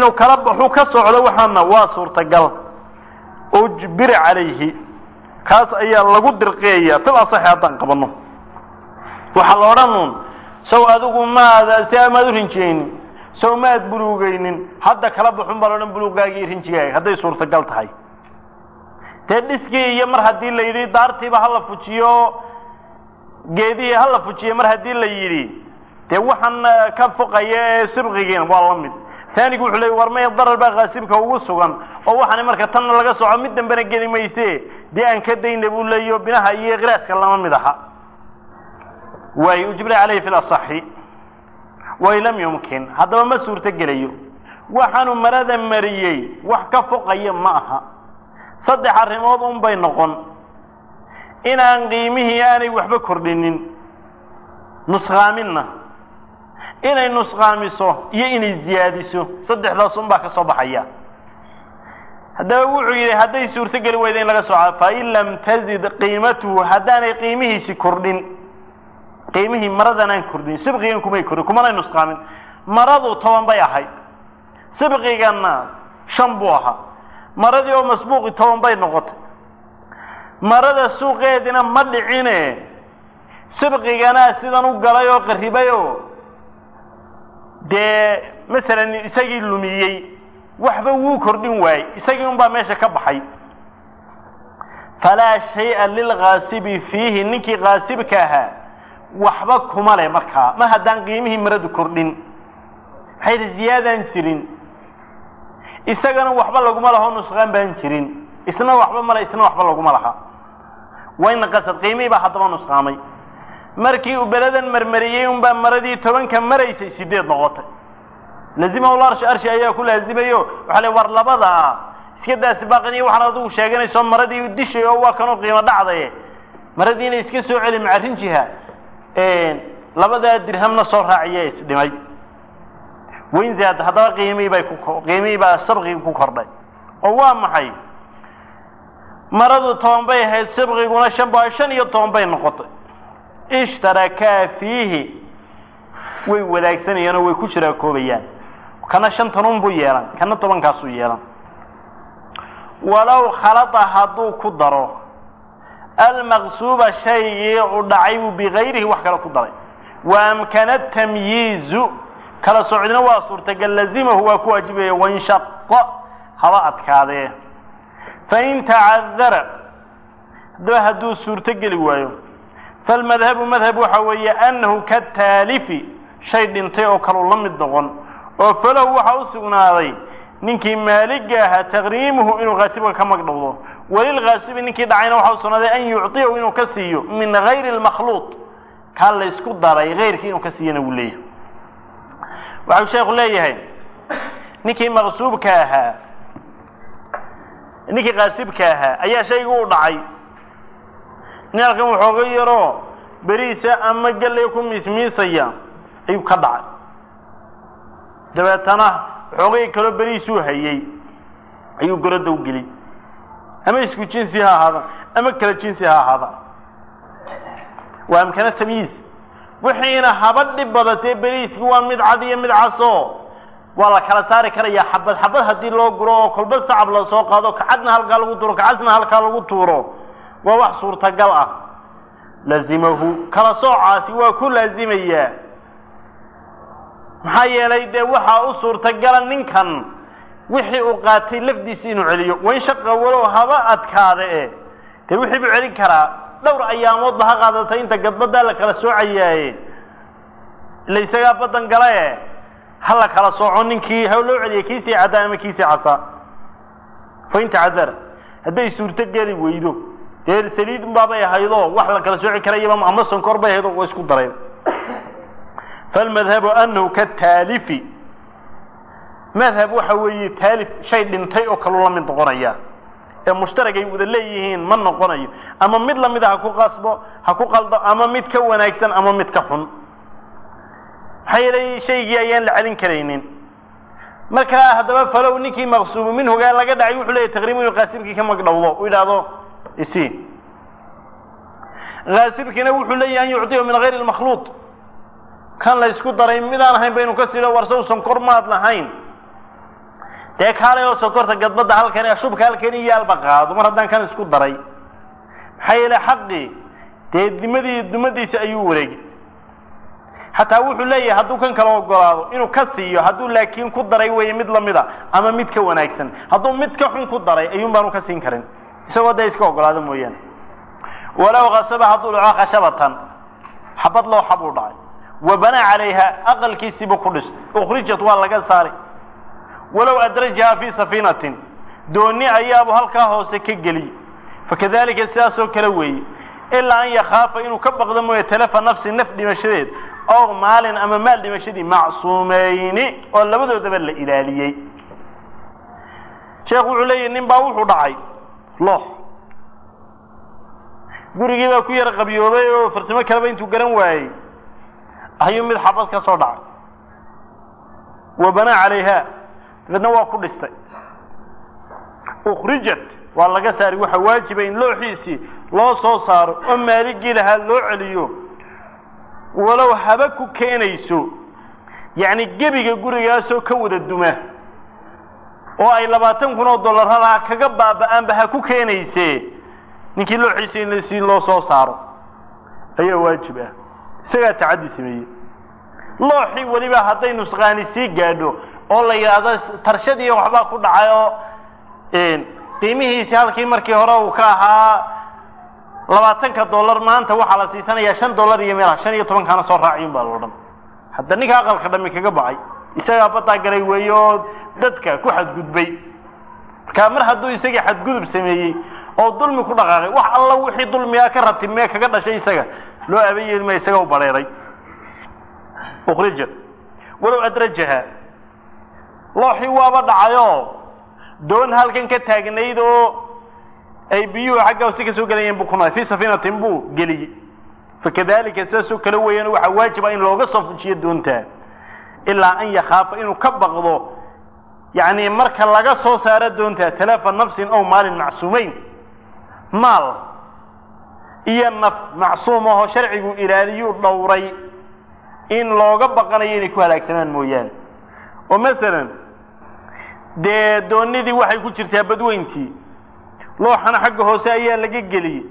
inuu kala baxu ka socdo waxaana waa suurtagal ujbira calayhi kaas ayaa lagu dirqeeya fil asaxi haddaan qabanno waxaa la odhanuun sow adigu maada si amaad u rinjiyeynin sow maad buluugaynin hadda kala baxun baa laodhan buluugaagii iyo rinjigaaga hadday suurtagal tahay dee dhiskii iyo mar haddii la yidhi daartiiba hala fujiyo geedihii hala fujiyo mar haddii la yidhi dee waxaan ka foqaya ee sibqigiina waa la mid taanigu wuxuu leey war maya darar baa kaasibka ugu sugan oo waxaana marka tanna laga soco mid dambena geli mayse dee aan ka dayna buu leeyo binaha iyo kiraaska lama mid aha waay ujbira calayhi fi lasaxi wain lam yumkin haddaba ma suurto gelayo waxaanu marada mariyey wax ka foqaya ma aha saddex arrimood un bay noqon inaan qiimihii aanay waxba kordhinin nusqaaminna inay nusqaamiso iyo inay ziyaadiso saddexdaas un baa ka soo baxaya haddaba wuxuu yidhi hadday suurto geli weyda in laga soco fain lam tazid qiimatuhu haddaanay qiimihiisi kordhin qiimihii maradan aan kordhin sibqigan kumay kordhin kumanay nusqaamin maradu toban bay ahayd sibqiganna shan buu ahaa maradii oo masbuuqi toban bay noqotay marada suuqeedina ma dhicine sibqiganaa sidan u galay oo qarribay oo dee masalan isagii lumiyey waxba wuu kordhin waayey isagii un baa meesha ka baxay falaa shay-a lilkaasibi fiihi ninkii kaasibka ahaa waxba kuma leh markaa ma haddaan qiimihii maradu kordhin maxay yidhi ziyaadaan jirin isagana waxba laguma laho nusqaan baan jirin isna waxba male isna waxba laguma laha wayna qasad qiimihii baa haddaba nusqaamay markii uu beladan marmariyey unbaa maradii tobanka maraysay sideed noqotay lazimahu larshi arshi ayaa ku laazimayo waxaa le war labada ah iska daasi baaqiniyo waxaan adigu sheeganayso maradii dishay oo waa kanoo qiimo dhacdaye maradiina iska soo celi macarinjiha labadaa dirhamna soo raaciya isdhimay wayn zaad haddaba qiimihii bay ku qiimihii baa sabqigi ku kordhay oo waa maxay maradu toban bay ahayd sabqiguna shan ba shan iyo toban bay noqotay ishtarakaa fiihi way wadaagsanayaan oo way ku shiraakoobayaan kana shantan un buu yeelan kana tobankaasuu yeelan walow khalada hadduu ku daro almaqsuuba shaygii u dhacay buu bigayrihi wax kale ku daray wa amkana tamyiizu kala socdina waa suurtagal lazimahu waa ku waajibaya wainshaqo haba adkaadee fain tacadara haddaba hadduu suurto geli waayo falmadhabu madhab waxa weeye annahu kataalifi shay dhintay oo kaleu la mid noqon oo falahu waxa u sugnaaday ninkii maaliga ahaa taqriimuhu inuu kaasibka ka magdhowdo walilkaasibi ninkii dhacayna waxa u sugnaaday an yucطiyahu inuu ka siiyo min gayri اlmakhluuط kaa la ysku daray gayrkii inuu ka siiyana wuu leeyahay waxau sheekhu leeyahay ninkii maqsuubka ahaa ninkii kaasibka ahaa ayaa shaygu u dhacay nin halkan waxooga yaroo beriisa ama galley ku miismiisaya ayuu ka dhacay dabeetana waxoogay kaloo beriisuu hayey ayuu goroda u geliyy ama isku jinsi ha ahaada ama kala jinsi ha ahaada waa amkana tamyiiz wixiina haba dhib badatee beriiski waa mid cad iyo mid caso waa la kala saari karayaa xabad xabad haddii loo guro oo kolba sacab la soo qaado kacadna halkaa lagu tuuro kacasna halkaa lagu tuuro waa wax suurtagal ah lazimahu kala soocaasi waa ku laazimayaa maxaa yeelay dee waxaa u suurtagala ninkan wixii uu qaatay lafdiisi inuu celiyo wain shaqa walow haba adkaada e dee wixii buu celin karaa dhowr ayaamoodba ha qaadatay inta gadbadaa la kala soocayaaye ila isagaa badan gala e ha la kala sooco ninkii ha loo celiya kiisii caddaa ama kiisii casaa fain tacadara hadday suurto geli weydo dee saliid unbaabay ahaydoo wax la kala sooci karayaba ama sonkor bay ahayd oo wa isku dareen falmadhabu anahu kataalifi madhab waxa weeye taalif shay dhintay oo kaluu la mid noqonaya ee mushtaragay wada leeyihiin ma noqonayo ama mid lamida ha ku qasbo ha ku qaldo ama mid ka wanaagsan ama mid ka xun maxaa yeelay shaygii ayaan la celin karaynin markaa haddaba falow ninkii maqsuubu minhugaa laga dhacay wuxuu leeyahy taqriibu inuu qaasibkii ka magdhowdo u yidhaahdo isi kaasibkiina wuxuu leeyahy an yucطiyahu min gayri lmakhluuط kan la ysku daray midaan ahayn baynu ka silo warsow sonkor maad lahayn dee kaalay oo sokorta gadbadda halkan shubka halkan iyo alba qaado mar haddaan kan isku daray maxaa yeele xaqii dee dimadii dumadiisa ayuu wareegay xataa wuxuu leeyahay hadduu kan kala ogolaado inuu ka siiyo hadduu laakiin ku daray weeye mid lamida ama mid ka wanaagsan hadduu mid ka xun ku daray ayuun baanu ka siin karin isagoo dee iska ogolaado mooyaane walow kasaba hadduu dhaco khashabatan xabad loo xab uu dhacay wa banaa calayha aqalkiisiibu ku dhistay ukhrijat waa laga saari walow adrajaha fii safiinatin dooni ayaabu halkaa hoose ka geliyey fakadalika sidaasoo kale weeye ilaa an yakhaafa inuu ka baqdo mooye talafa nafsi naf dhimashadeed ow maalin ama maal dhimashadii macsuumeyni oo labadoodaba la ilaaliyey sheekhu wuxuu leeyahy nin baa wuxuu dhacay loox gurigii baa ku yara qabyoobay oo farsamo kaleba intuu garan waayey ayuu mid xabad ka soo dhacay wa banaa calayha dabeedna waa ku dhistay ukhrijat waa laga saari waxa waajiba in looxiisii loo soo saaro oo maaligii lahaa loo celiyo walow haba ku keenayso yacni gebiga gurigaasoo ka wada duma oo ay labaatan kun oo dollar halaha kaga baaba'aanba ha ku keenayse ninkii looxiisa in si loo soo saaro ayaa waajib ah isagaa tacaddi sameeyey looxii weliba hadday nusqaani sii gaadho oo la yidhaahdo tarshadii waxbaa ku dhacay oo qiimihiisi halkii markii hore uu ka ahaa labaatanka dollar maanta waxaa la siisanayaa shan dollar iyo meela shan iyo tobankaana soo raaciyun baa loo dhan hadda ninka aqalka dhami kaga baxay isagaa badaa galay weeye oo dadka ku xadgudbay markaa mar hadduu isagii xadgudub sameeyey oo dulmi ku dhaqaaqay wax alla wixii dulmigaa ka ratib mee kaga dhashay isaga loo abayeelma isaga u bareeray ukhrija walow adrajaha looxii waaba dhacayoo doon halkan ka taagnayd oo ay biyuhu xagga hoose ka soo gelayeen buu kunay fii safiinatin buu geliyey fakadalika sidaasoo kale weeyaan waxaa waajiba in looga soo fujiyo doontaa ilaa an yakhaafa inuu ka baqdo yacni marka laga soo saaro doontaa talaafa nafsin ow maalin macsuumeyn maal iyo naf macsuum ahoo sharcigu ilaaliyuu dhowray in looga baqanayo inay ku halaagsamaan mooyaane oo masalan dee doonidii waxay ku jirtaa badweyntii looxana xagga hoose ayaa laga geliyey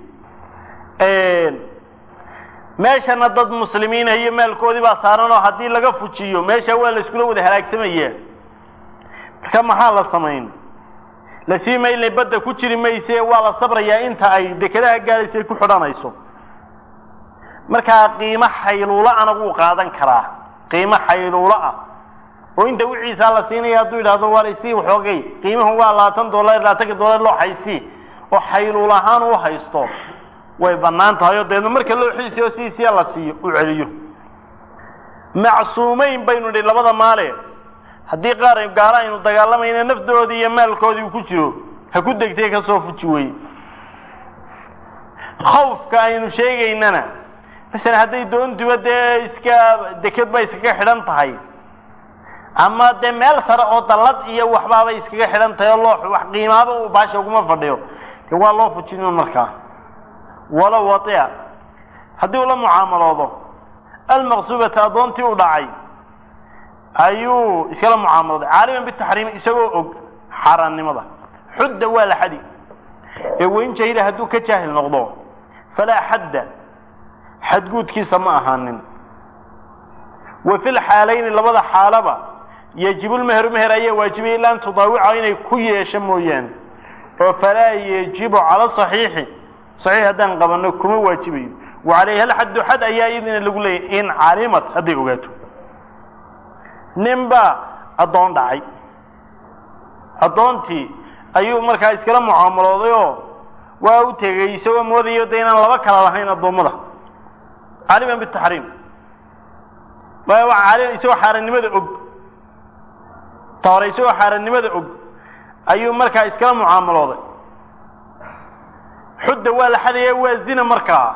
meeshana dad muslimiina iyo maalkoodii baa saaran oo haddii laga fujiyo meesha waa la iskula wada halaagsamaya marka maxaa la samayn la sii maylnay badda ku jiri mayse waa la sabrayaa inta ay dekedaha gaadaysa ay ku xidhanayso markaa qiimo xayluulo ana wuu qaadan karaa qiimo xayluulo ah oo inta wiciisaa la siinaya hadduu yidhahdo waa laysii waxoogay qiimuhu waa labaatan dollar labaatanka dollar loo haysii oo xayluul ahaan u haysto way bannaan tahay oo deedna marka loo xiisiyo siisiya la siiyo u celiyo macsuumeyn baynu nidhi labada maale haddii qaar gaalo aynu dagaalamayna nafdoodii iyo maalkoodii uu ku jiro ha ku degtay ka soo fuji weye khawfka aynu sheegaynana masalan hadday doontuba dee iska deked ba iskaga xidhan tahay ama dee meel sare oo dallad iyo waxbaabay iskaga xidhan tahay oo loo wax qiimaaba uu baasha uguma fadhiyo dee waa loo fujin markaa walow watia haddii uu la mucaamaloodo almaqsuubata addoontii u dhacay ayuu iskala mucaamalooday caaliman bitaxriimi isagoo og xaaraannimada xudda waa la xadi ee weyn jahila hadduu ka jaahil noqdo falaa xadda xadguudkiisa ma ahaanin wa fi lxaalayni labada xaalaba yajibu lmeheru meher ayaa waajibaya ila an tudaawica inay ku yeesho mooyaane oo falaa yajibu cala saxiixi saxiix haddaan qabanno kuma waajibayo wa calayha alxaddu xad ayaa iyadina lagu leeyahy in calimad hadday ogaato nin baa addoon dhacay addoontii ayuu markaa iskala mucaamalooday oo waa u tegey isagoo moodayo de inaan laba kala lahayn addoommada caaliman bitaxriim isagoo xaarannimada og ta hore isagoo xaarannimada og ayuu markaa iskala mucaamalooday xudda waa la xadaya waa zina markaa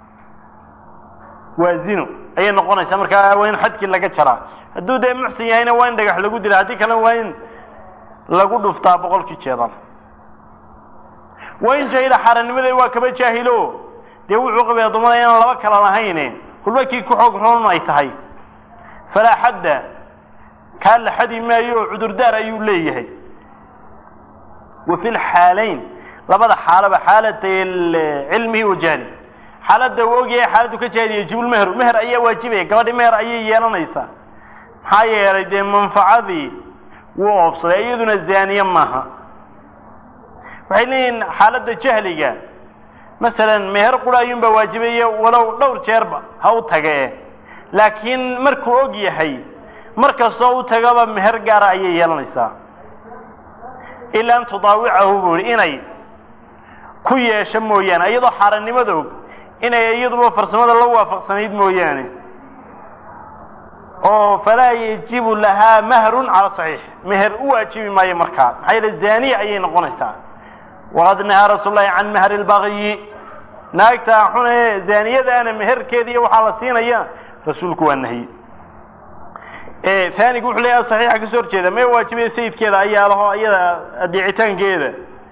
waa zino ayay noqonaysaa markaa waa in xadkii laga jaraa hadduu dee muxsin yahayna waa in dhagax lagu dila haddii kalena waa in lagu dhuftaa boqolkii jeedal waa in jahila xaarannimada waa kaba jaahilo dee wuxuu qabay addoomada inaan laba kala lahayne kulba kii ku xoog roon ay tahay falaa xadda kaa la xadi maayo oo cudurdaar ayuu leeyahay wa fi lxaalayn labada xaalaba xaalatay cilmihi wa jahli xaaladda uu ogyahay xaaladdu ka jaahil yajibu lmeheru meher ayaa waajibaya gabadhi meher ayay yeelanaysaa maxaa yeelay dee manfacadii wuu oobsaday iyaduna zaaniye maaha waxay leeyihiin xaaladda jahliga masalan meher qura ayuunbaa waajibaya walow dhowr jeerba ha u tage laakiin markuu og yahay mar kastoo u tagaba meher gaara ayay yeelanaysaa ilaa an tudaawicahu buu ihi inay ku yeesho mooyaane iyadoo xaarannimada og inay iyaduba farsamada la waafaqsanayd mooyaane oo falaa yajibu lahaa mahrun cala saxiix meher u waajibi maayo markaa maxaa yeele zaaniya ayay noqonaysaa waqad nahaa rasuul lahi can mahri lbagyi naagtaa xune zaaniyadaana meherkeeda iyo waxaa la siinaya rasuulku waa nahiye aanigu wuxuu leeyahay saxiixa kasoo horjeeda mee waajibaya sayidkeeda ayaa laho iyada adeecitaankeeda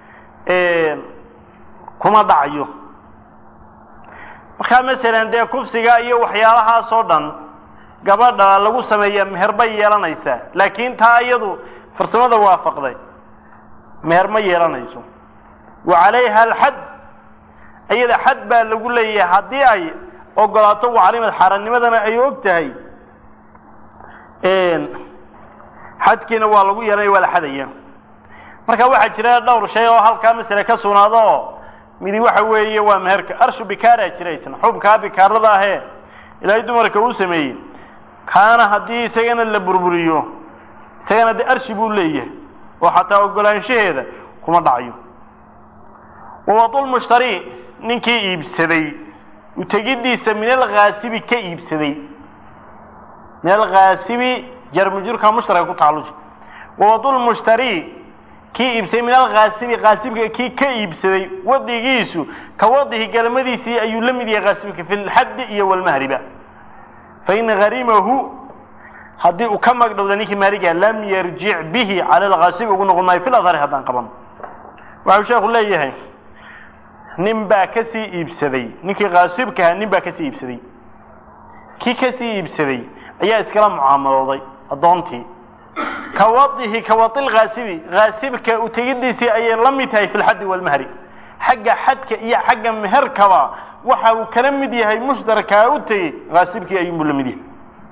kuma dhacayo markaa masalan dee kufsiga iyo waxyaalahaas oo dhan gabadha lagu sameeya meher bay yeelanaysaa laakiin taa iyadu farsamada waafaqday meher ma yeelanayso wa calayha alxad iyada xad baa lagu leeyahay haddii ay ogolaato wacalimad xaaraannimadana ay og tahay xadkiina waa lagu yeelanaya waa la xadaya marka waxaa jira dhowr shay oo halkaa masale ka sugnaado oo midi waxa weeye waa meherka arshu bikaaraa jira isna xubkaa bikaarada ahee ilaahay dumarka uu sameeyey kaana haddii isagana la burburiyo isagana dee arshi buu leeyahay oo xataa ogolaanshaheeda kuma dhacayo wawadulmushtari ninkii iibsaday utegidiisa min alkhaasibi ka iibsaday min alkhaasibi jarmujurka mushtaraka ku tacalluji wawadulmushtari kii iibsaday min alkhaasibi khaasibka kii ka iibsaday wadigiisu ka wadihi galmadiisii ayuu la mid yahay khaasibka fi lxaddi iyo walmahriba fain harimahu haddii uu ka magdhowda ninkii maaliga lam yarjic bihi cala alkhaasibi ugu noqon maayo fi ladhari haddaan qaban waxau sheekhu leeyahay nin baa ka sii iibsaday ninkii khaasibkaha nin baa kasii iibsaday kii kasii iibsaday ayaa iskala mucaamalooday addoontii ka wadihi ka wadi lkhaasibi khaasibka utegidiisii ayay la mid tahay fi lxaddi walmahri xagga xadka iyo xagga meherkaba waxa uu kala mid yahay mushtarkaa u tegey khaasibkii ayuunbuu la mid yahay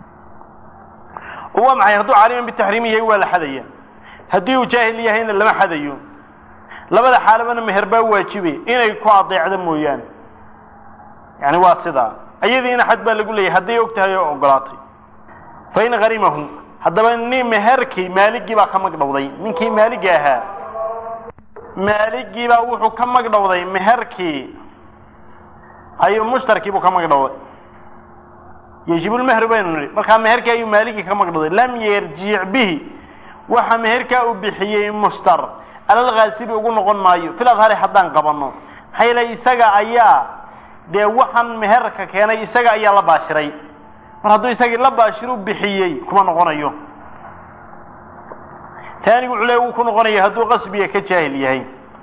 oo waa maxay hadduu caaliman bitaxriim yahay waa la xadaya haddii uu jaahil yahayna lama xadayo labada xaalabana meher baa waajibay inay ku adeecdo mooyaane yani waa sidaa ayadiina xad baa lagu leeyahay hadday og tahay oo ogolaatay fain harimahu haddaba nin meherkii maaligii baa ka magdhowday ninkii maaligi ahaa maaligii baa wuxuu ka magdhowday meherkii ayuu mushtarkiibuu ka magdhowday yejibulmehru baynu nihi markaa meherkii ayuu maaligii ka magdhowday lam yarjic bihi waxa meherkaa uu bixiyey mushtar alalkhaasibi ugu noqon maayo fil adhari haddaan qabanno maxaa yeele isaga ayaa dee waxaan meherka keenay isaga ayaa la baashiray mar hadduu isagii la baashiru bixiyey kuma noqonayo taanigu wuxuu le wuu ku noqonaya hadduu qasbiga ka jaahil yahay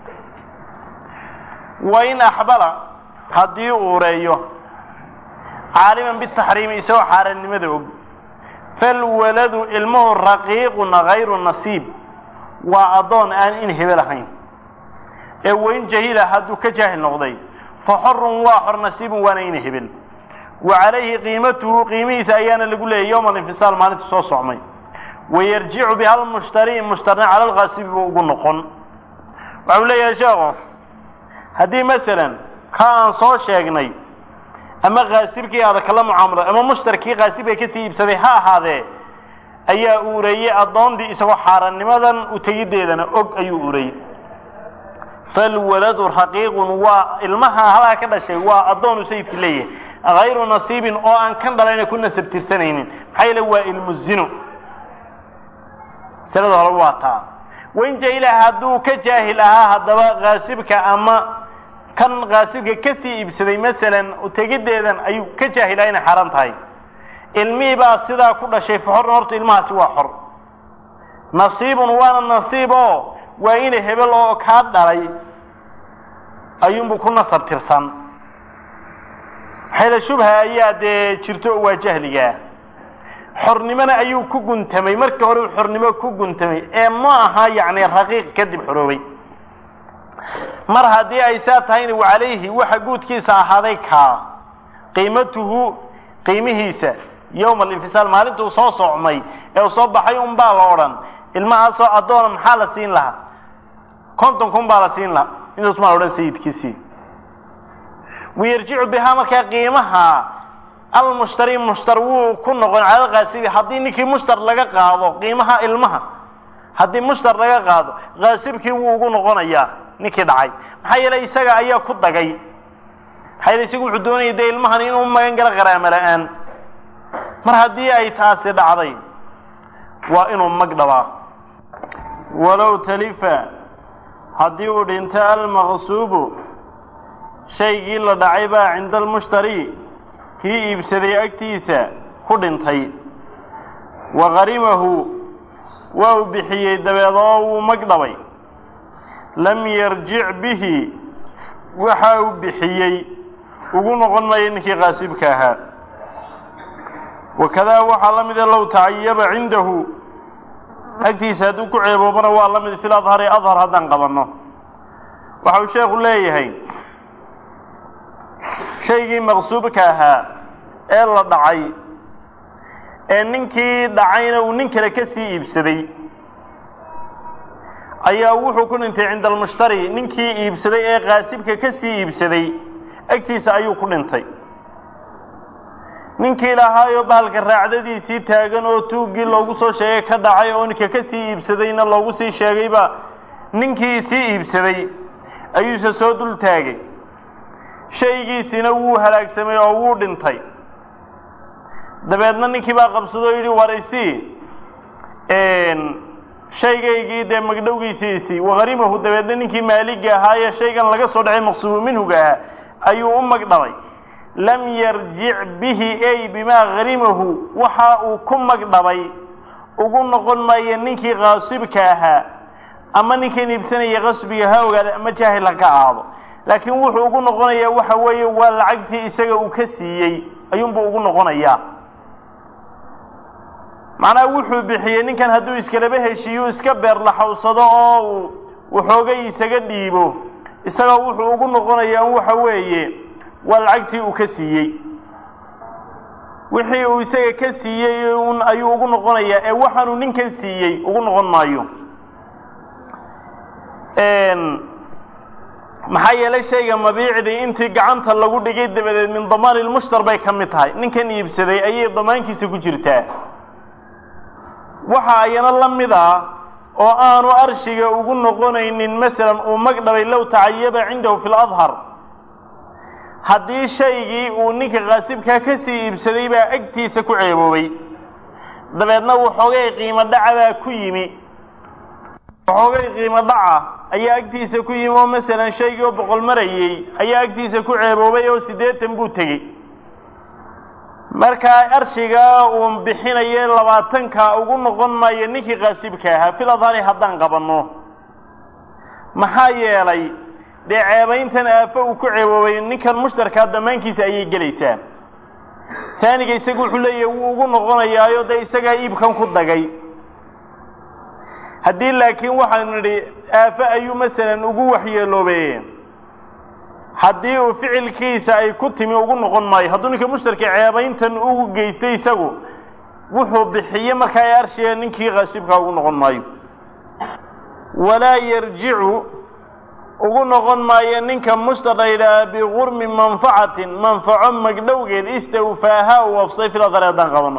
wa in axbala haddii uu ureeyo caaliman bitaxriimi isagoo xaarannimada og falwaladu ilmuhu raqiiqun hayru nasiib waa addoon aan in hebel ahayn ee wain jahila hadduu ka jaahil noqday fa xorun waa xor nasiibun waana in hebel wa calayhi qiimatuhu qiimihiisa ayaana lagu leeyay yowma alinfisaal maalinta soo socmay wayarjicu biha almushtari mushtarna cala alkhaasibi buu ugu noqon waxau leeyahay sheekhu haddii masalan ka aan soo sheegnay ama khaasibkii aada kala mucaamulay ama mushtarkii khaasibka kasii iibsaday ha ahaadee ayaa ureeyey addoondii isagoo xaaranimadan utegiddeedana og ayuu ureeyey falwaladu raqiiqun waa ilmaha halaa ka dhashay waa addoonu sayidki leeyahay hayru nasiibin oo aan kan dhalayna ku nasab tirsanaynin maxaa yeele waa ilmu zino masalada hore waa taa wain jahila hadduu ka jaahil ahaa haddaba khaasibka ama kan khaasibka kasii iibsaday masalan utegiddeedan ayuu ka jaahilaa inay xaaraan tahay ilmihii baa sidaa ku dhashay faxorna horta ilmahaasi waa xor nasiibun waana nasiib oo waa ina hebel oo kaa dhalay ayuunbu ku nasab tirsan maxayla shubha ayaa dee jirto oo waa jahligaa xornimona ayuu ku guntamay markii hore uu xornimo ku guntamay ee ma aha yacni raqiiq kadib xoroobay mar haddii ay saa tahayna wa calayhi waxa guudkiisa ahaaday kaa qiimatuhu qiimihiisa yowma alinfisaal maalintuu soo socmay ee uu soo baxay un baa la odhan ilmahaasoo addoona maxaa la siin lahaa konton kun baa la siin lahaa intaas maa la odhan sayidkiisii wayarjicu bihaa markaa qiimaha almushtari mushtar wuu ku noqon cala kaasibi haddii ninkii mushtar laga qaado qiimaha ilmaha haddii mushtar laga qaado kaasibkii wuu ugu noqonayaa ninkii dhacay maxaa yeelay isaga ayaa ku dagay maxaa yeele isagu wuxuu doonaya dee ilmahan inuu magan galo qaraamo la-aan mar haddii ay taasi dhacday waa inuu mag dhabaa walow talifa haddii uu dhinto almaqsuubu shaygii la dhacay baa cinda almushtari kii iibsaday agtiisa ku dhintay wa qarimahu waa uu bixiyey dabeed oo wuu mag dhabay lam yarjic bihi waxa uu bixiyey ugu noqon maayo ninkii qaasibka ahaa wakadaa waxaa la mida low tacayaba cindahu agtiisa hadduu ku ceeboobana waa la mid fil adhari adhar haddaan qabanno waxa uu sheekhu leeyahay shaygii maqsuubka ahaa ee la dhacay ee ninkii dhacayna uu nin kale ka sii iibsaday ayaa wuxuu ku dhintay cinda almushtari ninkii iibsaday ee qaasibka ka sii iibsaday agtiisa ayuu ku dhintay ninkii lahaayoo bahalka raacdadiisii taagan oo tuuggii loogu soo sheegay ka dhacay oo ninka ka sii iibsadayna loogu sii sheegayba ninkii sii iibsaday ayuuse soo dul taagay shaygiisina wuu halaagsamay oo wuu dhintay dabeedna ninkii baa qabsadoo yidhi warisi shaygaygii dee magdhowgiisiisii waqarimahu dabeedna ninkii maaliga ahaayee shaygan laga soo dhacay maqsuubu minhuga ahaa ayuu u magdhabay lam yarjic bihi ay bimaa harimahu waxa uu ku magdhabay ugu noqon maayo ninkii qaasibka ahaa ama ninkan iibsanaya qasbiga ha ogaada ama jaahil ha ka aado laakiin wuxuu ugu noqonayaa waxa weeye waa lacagtii isaga uu ka siiyey ayuunbuu ugu noqonayaa macnaha wuxuu bixiyey ninkan hadduu iskalaba heshiiyo iska beerlaxawsado oo uu waxoogay isaga dhiibo isagoo wuxuu ugu noqonayaa waxa weeye waa lacagtii uu ka siiyey wixii uu isaga ka siiyey un ayuu ugu noqonayaa ee waxaanuu ninkan siiyey ugu noqon maayo maxaa yeelay shayga mabiicdii intii gacanta lagu dhigay dabadeed min damaani lmushtar bay ka mid tahay ninkan iibsaday ayay damaankiisa ku jirtaa waxa ayana la mid ah oo aanu arshiga ugu noqonaynin masalan uu magdhabay low tacayaba cindahu fi ladhar haddii shaygii uu ninka qaasibkaa ka sii iibsaday baa agtiisa ku ceeboobay dabeedna waxoogay qiimo dhaca baa ku yimi waxoogay qiimo dhaca ayaa agtiisa ku yimi oo masalan shaygii oo boqol marayey ayaa agtiisa ku ceeboobay oo siddeetan buu tegey markaa arshigaa uu bixinaye labaatanka ugu noqon maayo ninkii qaasibka ahaa fil adhari haddaan qabanno maxaa yeelay dee ceebayntan aafo uu ku ceeboobay ninkan mushtarkaa damaankiisa ayay gelaysaa taaniga isagu wuxuu leeyahay wuu ugu noqonayaayo dee isagaa iibkan ku dagay haddii laakiin waxaanu nidhi aafo ayuu masalan ugu waxyeeloobe haddii uu ficilkiisa ay ku timi ugu noqon maayo hadduu ninka mushtarka ceebayntan ugu geystay isagu wuxuu bixiye markaa ee arshiga ninkii qaasibkaa ugu noqon maayo walaa yarjicu ugu noqon maayo ninka mushtar la yidhaaha bigurmi manfacatin manfaco magdhowgeed istawfaaha uu wafsay filadare haddaan qabano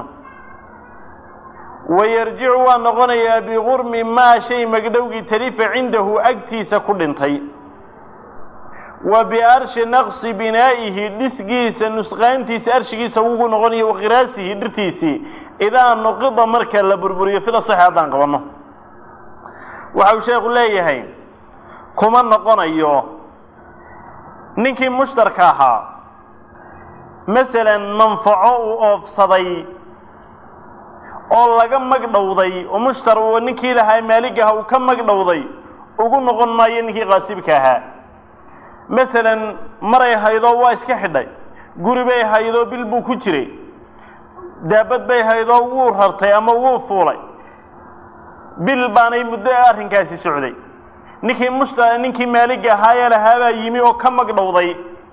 wayarjicu waa noqonayaa bigurmi maa shay magdhowgii talifa cindahu agtiisa ku dhintay wa biarshi naqsi binaa'ihi dhisgiisa nusqaantiisa arshigiisa ugu noqonayo waqiraasihi dhirtiisii idaa nuqida marka la burburiyo fila saxi haddaan qabanno waxa uu sheekhu leeyahay kuma noqonayo ninkii mushtarka ahaa masalan manfaco uu oofsaday oo laga magdhowday oo mushtar uu ninkii lahaa maalig aha uu ka magdhowday ugu noqon maayo ninkii qaasibka ahaa masalan maray haydoo waa iska xidhay guri bay haydoo bil buu ku jiray daabad bay haydoo wuu rartay ama wuu fuulay bil baanay muddo arrinkaasi socday ninkii mushta ninkii maaliga ahaayee lahaabaa yimi oo ka magdhowday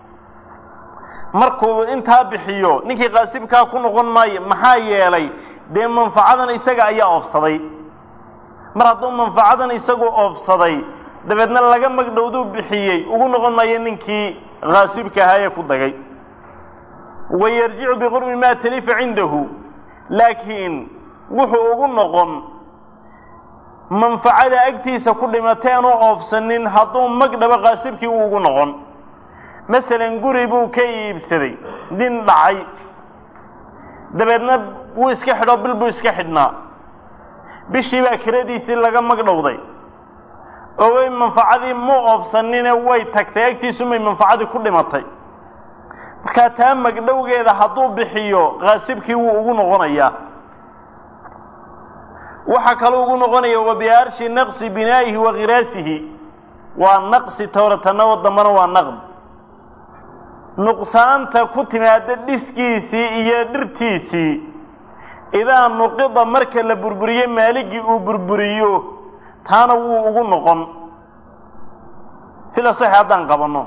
markuu intaa bixiyo ninkii qaasibkaa ku noqon maayo maxaa yeelay dee manfacadan isaga ayaa oofsaday mar hadduu manfacadan isagu oofsaday dabeedna laga magdhowduu bixiyey ugu noqon maayo ninkii kaasibka ahaa ee ku dagay wayarjicu biqurbi maa talifa cindahu laakiin wuxuu ugu noqon manfacada agtiisa ku dhimatay aanu oofsanin hadduu magdhabo qaasibkii uu ugu noqon masalan guri buu ka iibsaday nin dhacay dabeedna wuu iska xidho bil buu iska xidhnaa bishii baa kiradiisii laga magdhowday oo way manfacadii mu oofsanine way tagtay agtiisumay manfacadii ku dhimatay markaa taa magdhowgeeda hadduu bixiyo qaasibkii wuu ugu noqonayaa waxaa kaloo ugu noqonaya wabiarshi naqsi binaa'ihi wa khiraasihi waa naqsi towratana oo dambana waa naqd nuqsaanta ku timaada dhiskiisii iyo dhirtiisii idaa nuqida marka la burburiyo maaligii uu burburiyo taana wuu ugu noqon fil asaxi haddaan qabanno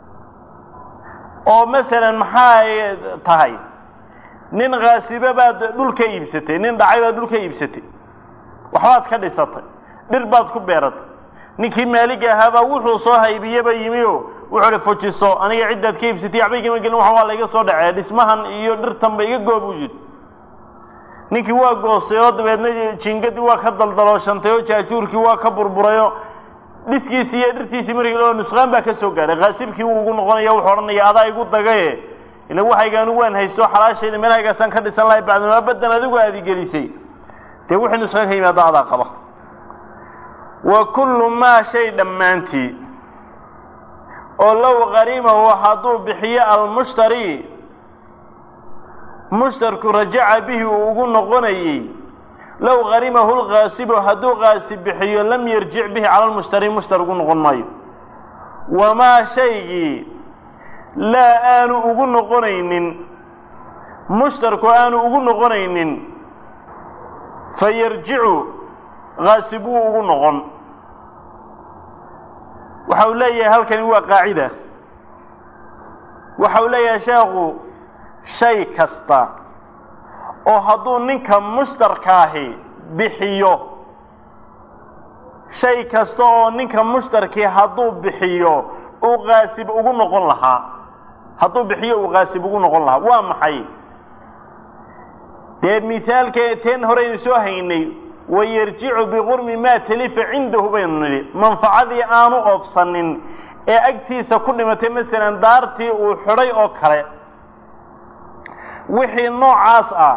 oo masalan maxay tahay nin khaasibe baad dhul ka iibsatay nin dhacay baad dhul ka iibsatay waxbaad ka dhisatay dhir baad ku beeratay ninkii maaliga ahaabaa wuxuu soo haybiyeba yimi o wuxuu hi fujiso aniga ciddaad ka iibsatay waxba igama gelin waxan waa la iga soo dhacee dhismahan iyo dhirtanba iga goob u yidhi ninkii waa goostay oo dabeedna jingadii waa ka daldalooshantay oo jaajuurkii waa ka burburayoo dhiskiisii iyo dhirtiisii markii loo nusqaan baa ka soo gaadhay kaasibkii wuu ugu noqonaya wuxuu odhanaya adaa igu dagaye ila waxayga anigu waan haysto xalaashayda meelhaygaasaan ka dhisan lahay bacdamaa badan adigu aadi gelisay dee wixii nusqaan ka yimaada adaa qaba wa kullu maa shay dhammaantii oo low qarimahu hadduu bixiyo almushtari mushtarku rajaca bihi uu ugu noqonayey low qarimahu lkaasibu hadduu kaasib bixiyo lam yarjic bihi cala lmushtari mushtar ugu noqon maayo wamaa shaygii laa aanu ugu noqonaynin mushtarku aanu ugu noqonaynin fa yarjicu kaasib wuu ugu noqon waxa uu leeyahay halkani waa qaacida waxa uu leeyahay sheekhu shay kasta oo hadduu ninka mushtarkaahi bixiyo shay kasta oo ninka mushtarkii hadduu bixiyo uu kaasib ugu noqon lahaa hadduu bixiyo uu kaasib ugu noqon lahaa waa maxay dee mihaalka teen horeynu soo haynay wayarjicu biqurmi maa talifa cindahu baynu nidhi manfacadii aanu oofsanin ee agtiisa ku dhimatay masalan daartii uu xidhay oo kale wixii noocaas ah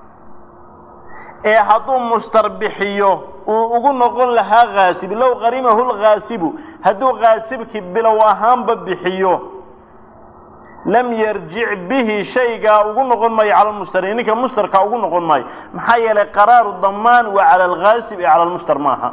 ee hadduu mushtar bixiyo uu ugu noqon lahaa kaasib low qarimahu lkaasibu hadduu kaasibkii bilow ahaanba bixiyo lam yarjic bihi shaygaa ugu noqon maayo cala lmushtari ninka mushtarkaa ugu noqon maayo maxaa yeelay qaraaru damaan waa cala alkaasib ee cala lmushtar maaha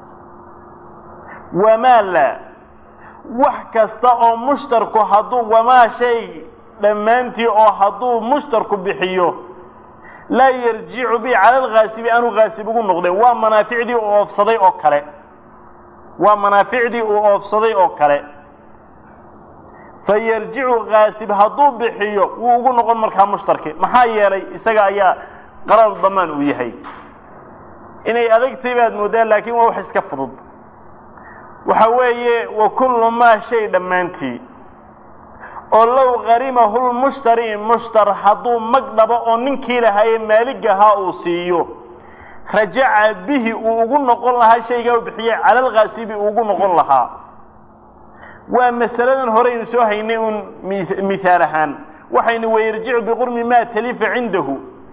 wamaa la wax kasta oo mushtarku hadduu wamaa shay dhammaantii oo hadduu mushtarku bixiyo laa yarjicu bihi cala alkaasibi aanu kaasib ugu noqdeen waa manaaficdii uu oofsaday oo kale waa manaaficdii uu oofsaday oo kale fa yarjicu kaasib hadduu bixiyo wuu ugu noqon markaa mushtarki maxaa yeelay isaga ayaa qarar damaan uu yahay inay adagtay baad moodaan laakiin waa wax iska fudud waxa weeye wa kullu maa shay dhammaantii oo low qarimahu lmushtari mushtar hadduu mag dhabo oo ninkii lahaayee maaligahaa uu siiyo rajaca bihi uu ugu noqon lahaa shaygaa uu bixiyey cala alkaasibi uu ugu noqon lahaa waa masaladan horeynu soo haynay uun mihaal ahaan waxaynu wayarjicu biqurmi maa talifa cindahu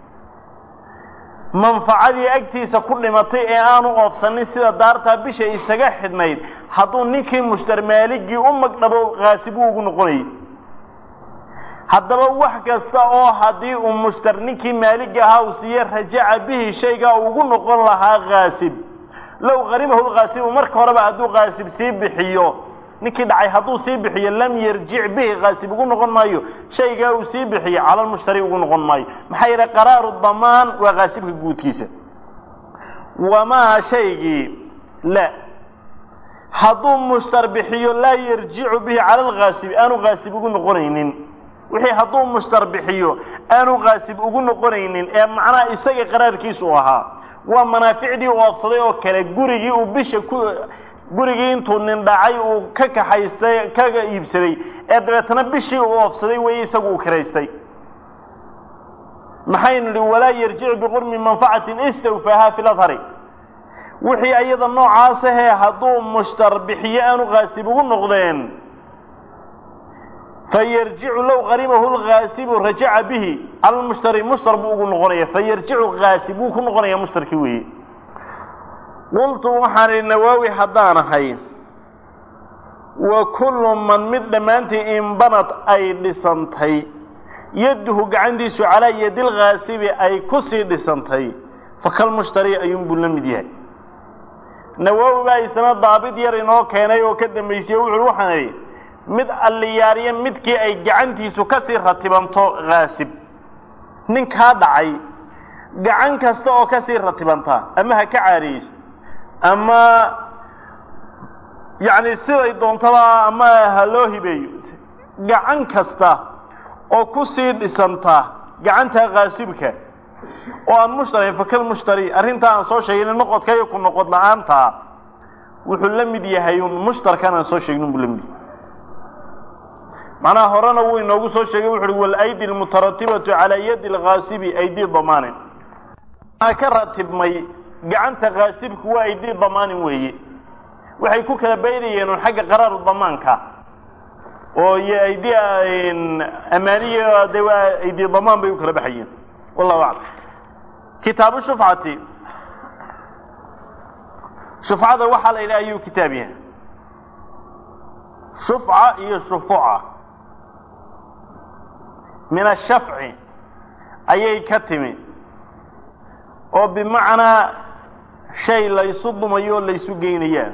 manfacadii agtiisa ku dhimatay ee aanu oofsanin sida daartaa bisha isaga xidhnayd hadduu ninkii mushtar maaligii u magdhabo kaasib uu ugu noqonayay haddaba wax kasta oo haddii uu mushtar ninkii maalig ahaa uu siiye rajaca bihi shaygaa uu ugu noqon lahaa kaasib low qarimahu lkaasibu marka horeba hadduu kaasib sii bixiyo ninkii dhacay hadduu sii bixiyo lam yarjic bihi kaasib ugu noqon maayo shaygaa uu sii bixiyo cala lmushtari ugu noqon maayo maxaa yeelay qaraaru damaan waa kaasibka guudkiisa wamaa shaygii la hadduu mushtar bixiyo laa yarjicu bihi cala alghaasibi aanu ghaasib ugu noqonaynin wixii hadduu mushtar bixiyo aanu ghaasib ugu noqonaynin ee macnaha isaga qaraarkiisa u ahaa waa manaaficdii u oofsaday oo kale gurigii uu bisha ku gurigii intuu nin dhacay uu ka kaxaystay kaga iibsaday ee dabeetana bishii uu oofsaday weeye isagu uu kiraystay maxaynu idhi walaa yarjicu biqurmi manfacatin istawfaaha fi ladhari wixii ayada noocaas ahee hadduu mushtar bixiyo aanu ghaasib ugu noqdeen fayarjicu low qaribahu lghaasibu rajaca bihi cala lmushtari mushtar buu ugu noqonaya fayarjicu ghaasib wuu ku noqonaya mushtarkii weeye qultu waxaan idhi nawaawi haddaan ahay wa kullu man mid dhammaantii inbanad ay dhisantay yadduhu gacantiisu calaa yadi lghaasibi ay ku sii dhisantay fakalmushtari ayuunbuu la mid yahay nawaawi baa isna daabid yar inoo keenay oo ka dambaysiye wuxuui waxaan idhi mid alliyaariya midkii ay gacantiisu ka sii ratibanto ghaasib ninkaa dhacay gacan kasta oo ka sii ratibanta ama ha ka caariyeyso ama yacni siday doontaba ama ha loo hibeeyo gacan kasta oo ku sii dhisanta gacanta ghaasibka oo aan mushtari fakal mushtari arrintaa aan soo sheegin noqodka iyo ku noqod la-aantaa wuxuu la mid yahay un mushtarkan aan soo sheegnin buu la mid yahay macnaha horena wuu inoogu soo sheegay wuxu uhi walaydi almutaratibatu calaa yadi alghaasibi aydii damaanin waxaa ka ratibmay gacanta ghaasibku waa aydii damaanin weeye waxay ku kala baynayeen un xagga qaraaru damaanka oo iyo aydi amaaniya de waa aydi damaan bay u kala baxayeen wallahu aclam kitaabu shufcati shufcada waxaa la yidhaha ayuu kitaab yahay shufca iyo shufuca min ashafci ayay ka timi oo bimacnaa shay laysu dumayo o laysu geynayaa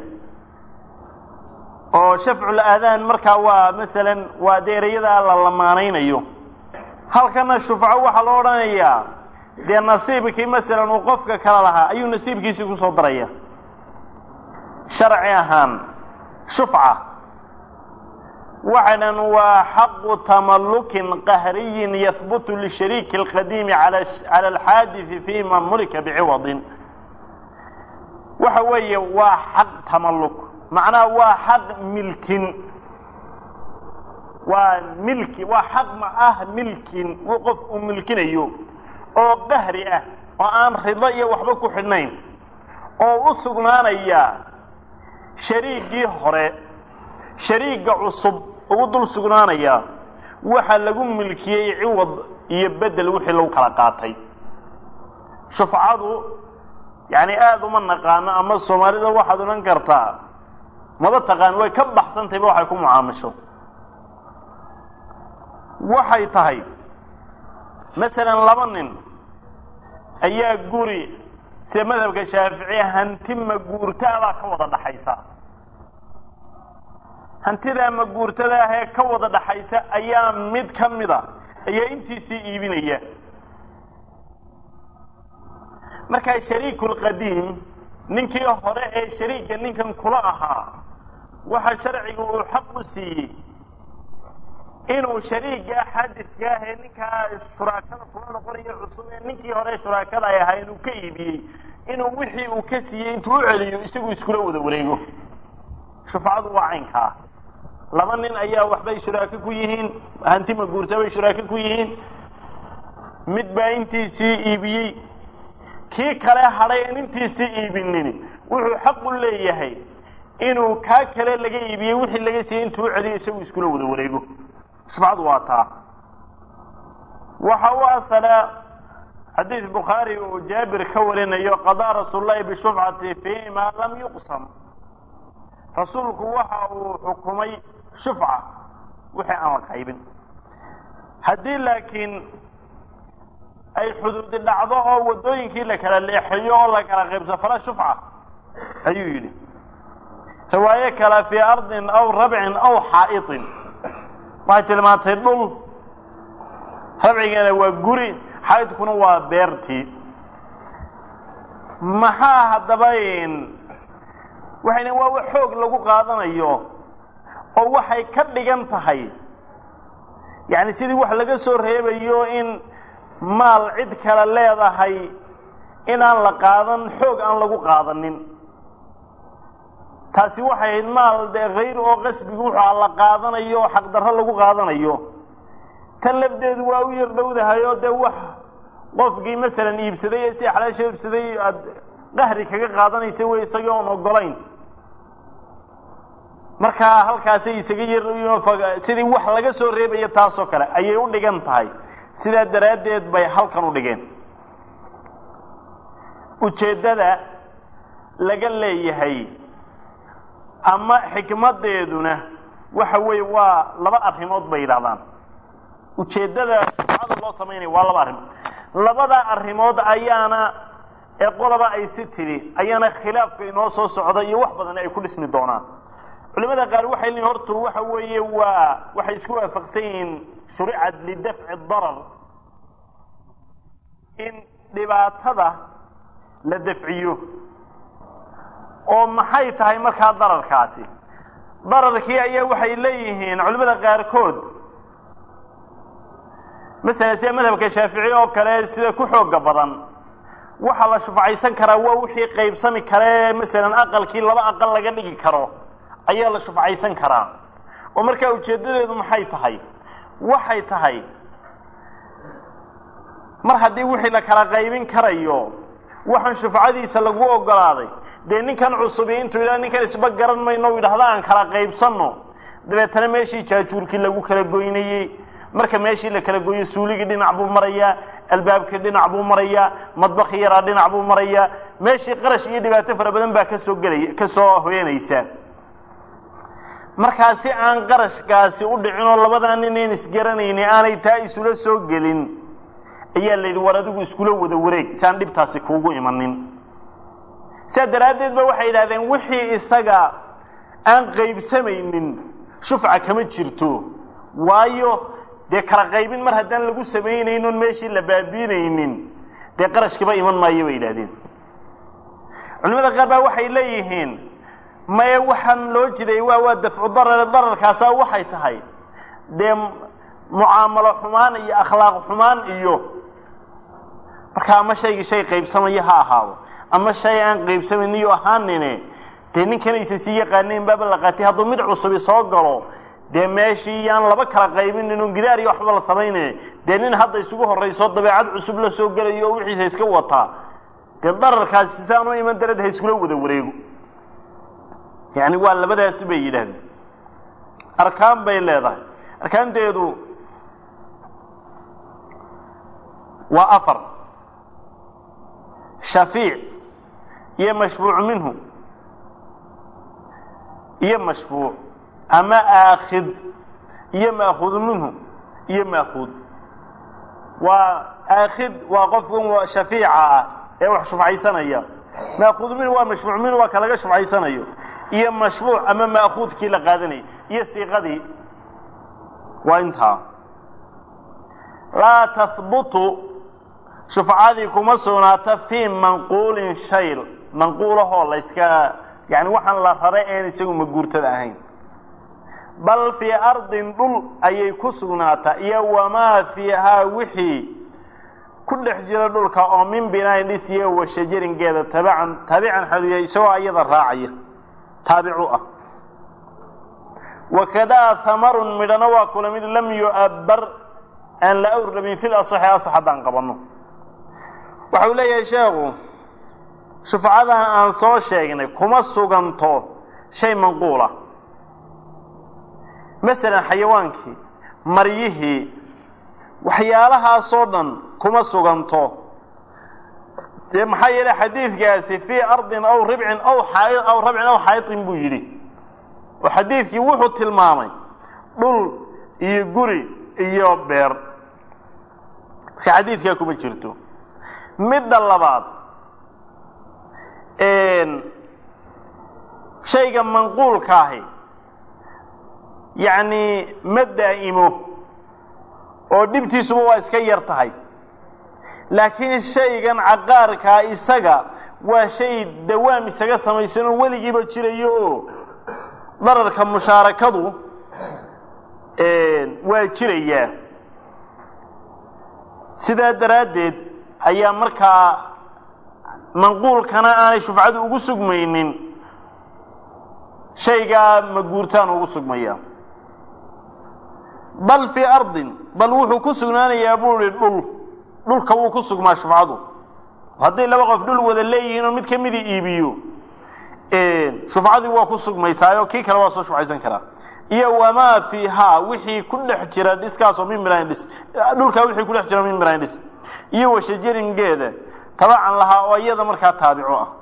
oo shafcul aadaan markaa waa masalan waa dee ereyada la lamaanaynayo halkana shufco waxaa loo odhanayaa dee nasiibkii masalan uu qofka kala lahaa ayuu nasiibkiisii kusoo daraya sharci ahaan shufca waxay dhan waa xaqu tamallukin qahriyin yahbutu lishariiki alqadiimi cala alxaadisi fima mulika biciwadin waxa weeye waa xaq tamalluk macnaha waa xaq milkin waa milki waa xaq ma ah milkin uu qof uu milkinayo oo qahri ah oo aan rido iyo waxba ku xidhnayn oo u sugnaanaya shariigii hore shariigga cusub ugu dul sugnaanaya waxa lagu milkiyey ciwad iyo bedel wixii lagu kala qaatay shufcadu yacni aada uma naqaano ama soomaalida waxaad odhan kartaa maba taqaan way ka baxsantayba waxay ku mucaamisho waxay tahay masalan laba nin ayaa guri sida madhabka shaaficiya hanti maguurtaabaa ka wada dhaxaysa hantidaa maguurtada ahee ka wada dhaxaysa ayaa mid ka mida ayaa intiisii iibinaya markaa shariiku lqadiim ninkii hore ee shariigga ninkan kula ahaa waxa sharcigu uu xaq u siiyey inuu shariigga xadidka ah ee ninkaa shuraakada kula noqonayo cusub ee ninkii hore shuraakada ay ahaa inuu ka iibiyey inuu wixii uu ka siiyey intuu u celiyo isagu iskula wada wareego shufcadu waa caynkaa laba nin ayaa waxbay shuraako ku yihiin hanti maguurta bay shuraako ku yihiin mid baa intiisii iibiyey kii kale hadhay aan intiisii iibinin wuxuu xaq u leeyahay inuu kaa kale laga iibiyey wixii laga siiyey intuu u celiyo isagu iskula wada wareego shufcadu waa taa waxa u asala xadiid bukhaari uu jaabir ka warinayo qadaa rasuul lahi bishufcati fii ma lam yuqsam rasuulku waxa uu xukumay shufca wixii aan la qaybin haddii laakiin ay xuduudi dhacdo oo waddooyinkii la kala leexeeyo oo la kala qaybso fala shufca ayuu yidhi riwaayo kale fii ardin aw rabcin aw xaa'iطin waxay tilmaantay dhul rabcigana waa guri xaydkuna waa beertii maxaa haddaba waxay dhaheen waa wax xoog lagu qaadanayo oo waxay ka dhigan tahay yacni sidii wax laga soo reebayo in maal cid kale leedahay inaan la qaadan xoog aan lagu qaadanin taasi waxay ahayd maal dee hayr oo qasbigu wuxua la qaadanayo oo xaqdarro lagu qaadanayo tan lafdeedu waa u yar dhowdahay oo dee wax qofkii masalan iibsaday ee si xalaasha iibsaday aada qahri kaga qaadanaysa wey isagii oon ogolayn markaa halkaasay isaga yar sidii wax laga soo reebaya taasoo kale ayay u dhigan tahay sidaa daraaddeed bay halkan u dhigeen ujeeddada laga leeyahay ama xikmaddeeduna waxa weeye waa laba arrimood bay yidhahdaan ujeeddada shufcada loo samaynaya waa laba arrimood labada arrimood ayaana ee qolaba ay si tidhi ayaana khilaafka inoo soo socda iyo wax badan ay ku dhismi doonaan culimada qaar waxay leeyihin hortu waxa weeye waa waxay isku waafaqsan yihiin shuricad lidafci darar in dhibaatada la dafciyo oo maxay tahay markaa dararkaasi dararkii ayaa waxay leeyihiin culimada qaarkood masalan sida madhabka shaafici oo kale sida ku xooga badan waxaa la shufcaysan karaa waa wixii qaybsami kare masalan aqalkii laba aqal laga dhigi karo ayaa la shufcaysan karaa oo markaa ujeeddadeedu maxay tahay waxay tahay mar haddii wixii la kala qaybin karayo waxaan shufcadiisa lagu ogolaaday dee ninkan cusubi intuu yidhaha ninkan isba garan mayno u yidhahda aan kala qaybsanno dabeetana meeshii jaajuurkii lagu kala goynayey marka meeshii la kala gooyo suuligii dhinac buu marayaa albaabkii dhinac buu marayaa madbakii yaraa dhinac buu marayaa meeshii qarash iyo dhibaato fara badan baa kasoo gelaya kasoo hoyanaysa markaa si aan qarashkaasi u dhicin oo labadaa nin een isgaranayni aanay taa isula soo gelin ayaa la yidhi war adigu iskula wada wareeg si aan dhibtaasi kuugu imanin sidaa daraaddeed ba waxay yidhahdeen wixii isaga aan qaybsamaynin shufca kama jirto waayo dee kala qaybin mar haddaan lagu samaynaynon meeshii la baabiinaynin dee qarashkiba iman maayo bay yidhahdeen culimada qaar baa waxay leeyihiin maye waxaan loo jiday waa waa dafcu darar dararkaasaa waxay tahay dee mucaamalo xumaan iyo akhlaaq xumaan iyo marka ama shaygii shay qaybsamaya ha ahaado ama shay aan qaybsamayniyo ahaanine dee ninkanaysa sii yaqaanayn baaba la qaatay hadduu mid cusubi soo galo dee meeshii yaan laba kala qaybinin un gidaar iyo waxba la samaynayn dee nin hadda isugu horrayso dabeecad cusub la soo gelayo oo wixiisa iska wataa dee dararkaasi saan u iman darad ha iskula wada wareego yani waa labadaasi bay yidhahdeen arkaan bay leedahay arkaanteedu waa afar shafiic iyo mashfuuc minhu iyo mashfuuc ama aakhid iyo maakhud minhu iyo maakhud waa aakhid waa qofkan shafiica ah ee wax shufcaysanaya maakhud minhu waa mashfuuc minhu waa ka laga shufcaysanayo iyo mashfuuc ama maakuudkii la qaadanayay iyo siiqadii waa intaa laa tahbutu shufcadii kuma sugnaata fii manquulin shayl manquulahoo layska yani waxaan la rare een isagu maguurtada ahayn bal fii ardin dhul ayay ku sugnaataa iyo wamaa fiihaa wixii ku dhex jira dhulka oo min binaain dhisiyo wa shajaringeeda tabican taabican xaluya isagoo iyada raacaya taabicu ah wakadaa hamarun midhana waa kula mid lam yu'abbar aan la awrlabin fil asaxi asax haddaan qabanno waxa uu leeyahay sheekhu shufcadaha aan soo sheegnay kuma suganto shay manquula masalan xayawaankii maryihii waxyaalahaasoo dhan kuma suganto dee maxaa yeelay xadiidkaasi fii ardin aw ribcin aw xaa aw rabcin aw xaayitin buu yidhi oo xadiidkii wuxuu tilmaamay dhul iyo guri iyo beer marka xadiidkaa kuma jirto midda labaad shayga manquulkaahi yacni ma daa'imo oo dhibtiisuba waa iska yar tahay laakiin shaygan caqaarkaa isaga waa shay dawaam isaga samaysan oo weligiiba jirayo oo dararka mushaarakadu waa jirayaa sidaa daraaddeed ayaa markaa manquulkana aanay shufcadu ugu sugmaynin shaygaa maguurtaan ugu sugmaya bal fii ardin bal wuxuu ku sugnaanayaa buu ihi dhul dhulka wuu ku sugmaa shufcadu hadday laba qof dhul wada leeyihiin oo mid ka mida iibiyo shufcadii waa ku sugmaysaayo kii kale waa soo shufcaysan karaa iyo wamaa fiihaa wixii ku dhex jira dhiskaasoo min mirayn dhis dhulkaa wixii ku dhex jira min mirayn dhis iyo washajaringeeda tabacan lahaa oo iyada markaa taabico ah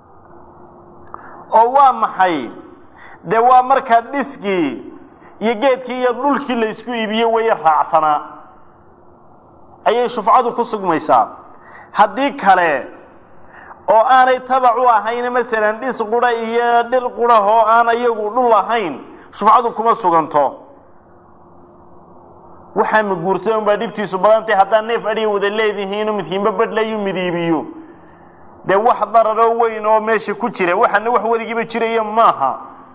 oo waa maxay dee waa markaa dhiskii iyo geedkii iyo dhulkii la isku iibiyo waya raacsanaa ayay shufcadu ku sugmaysaa haddii kale oo aanay tabac u ahayn masalan dhis qura iyo dhir qurah oo aan iyagu dhul ahayn shufcadu kuma suganto waxaa maguurtay un baa dhibtiisu badantay haddaa neef adhiga wada leedihiinoo midkiinba badhlayu midiibiyo dee wax dararoo weyn oo meesha ku jira waxaana wax weligiiba jiraya maaha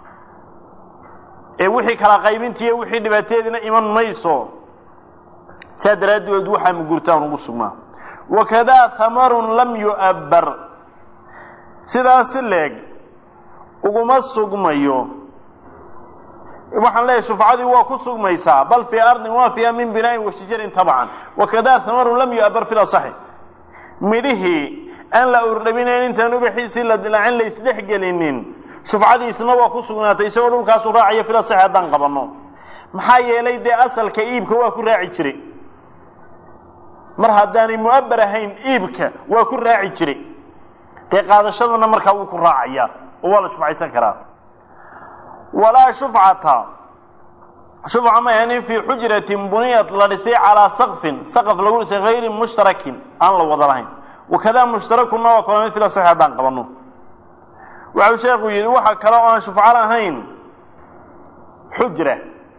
ee wixii kala qaybintiiyo wixii dhibaateediina iman mayso saa daraaddeed waxaa maguurtaan ugu sugnaa wakadaa hamarun lam yu'abbar sidaasi leeg uguma sugmayo waxaan leeyahay shufcadii waa ku sugmaysaa bal fii ardin waa fiiha min binaain washajarin tabcan wakadaa hamarun lam yu'abbar fi lasaxi midhihii aan la urdhabinayn intaan ubaxiisii la dilaacin la isdhexgelinin shufcadiisna waa ku sugnaatay isagoo dhulkaasu raacaya fil asaxi haddaan qabanno maxaa yeelay dee asalka iibka waa ku raaci jiray mar haddaanay mu'abbar ahayn iibka waa ku raaci jiray dee qaadashadana markaa wuu ku raacayaa oo waa la shufcaysan karaa walaa shufcata shufca ma ahanin fii xujratin buniyat la dhisay calaa saqfin saqaf lagu dhisay hayri mushtarakin aan la wada lahayn wakadaa mushtarakunna waa kula mid fil asaxi haddaan qabanno waxau sheekhu yidhi waxa kale oo aan shufco lahayn xujra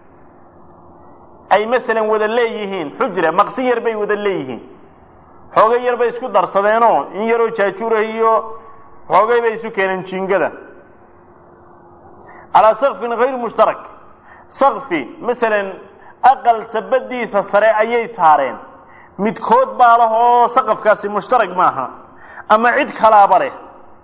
ay masalan wada leeyihiin xujra maqsi yar bay wada leeyihiin xoogay yar bay isku darsadeenoo in yaroo jaajuurah iyo xoogay bay isu keeneen jiingada calaa sakfin hayr mushtarak sakfi masalan aqal sabadiisa sare ayay saareen midkood baa lah oo saqafkaasi mushtarag maaha ama cid kalaaba leh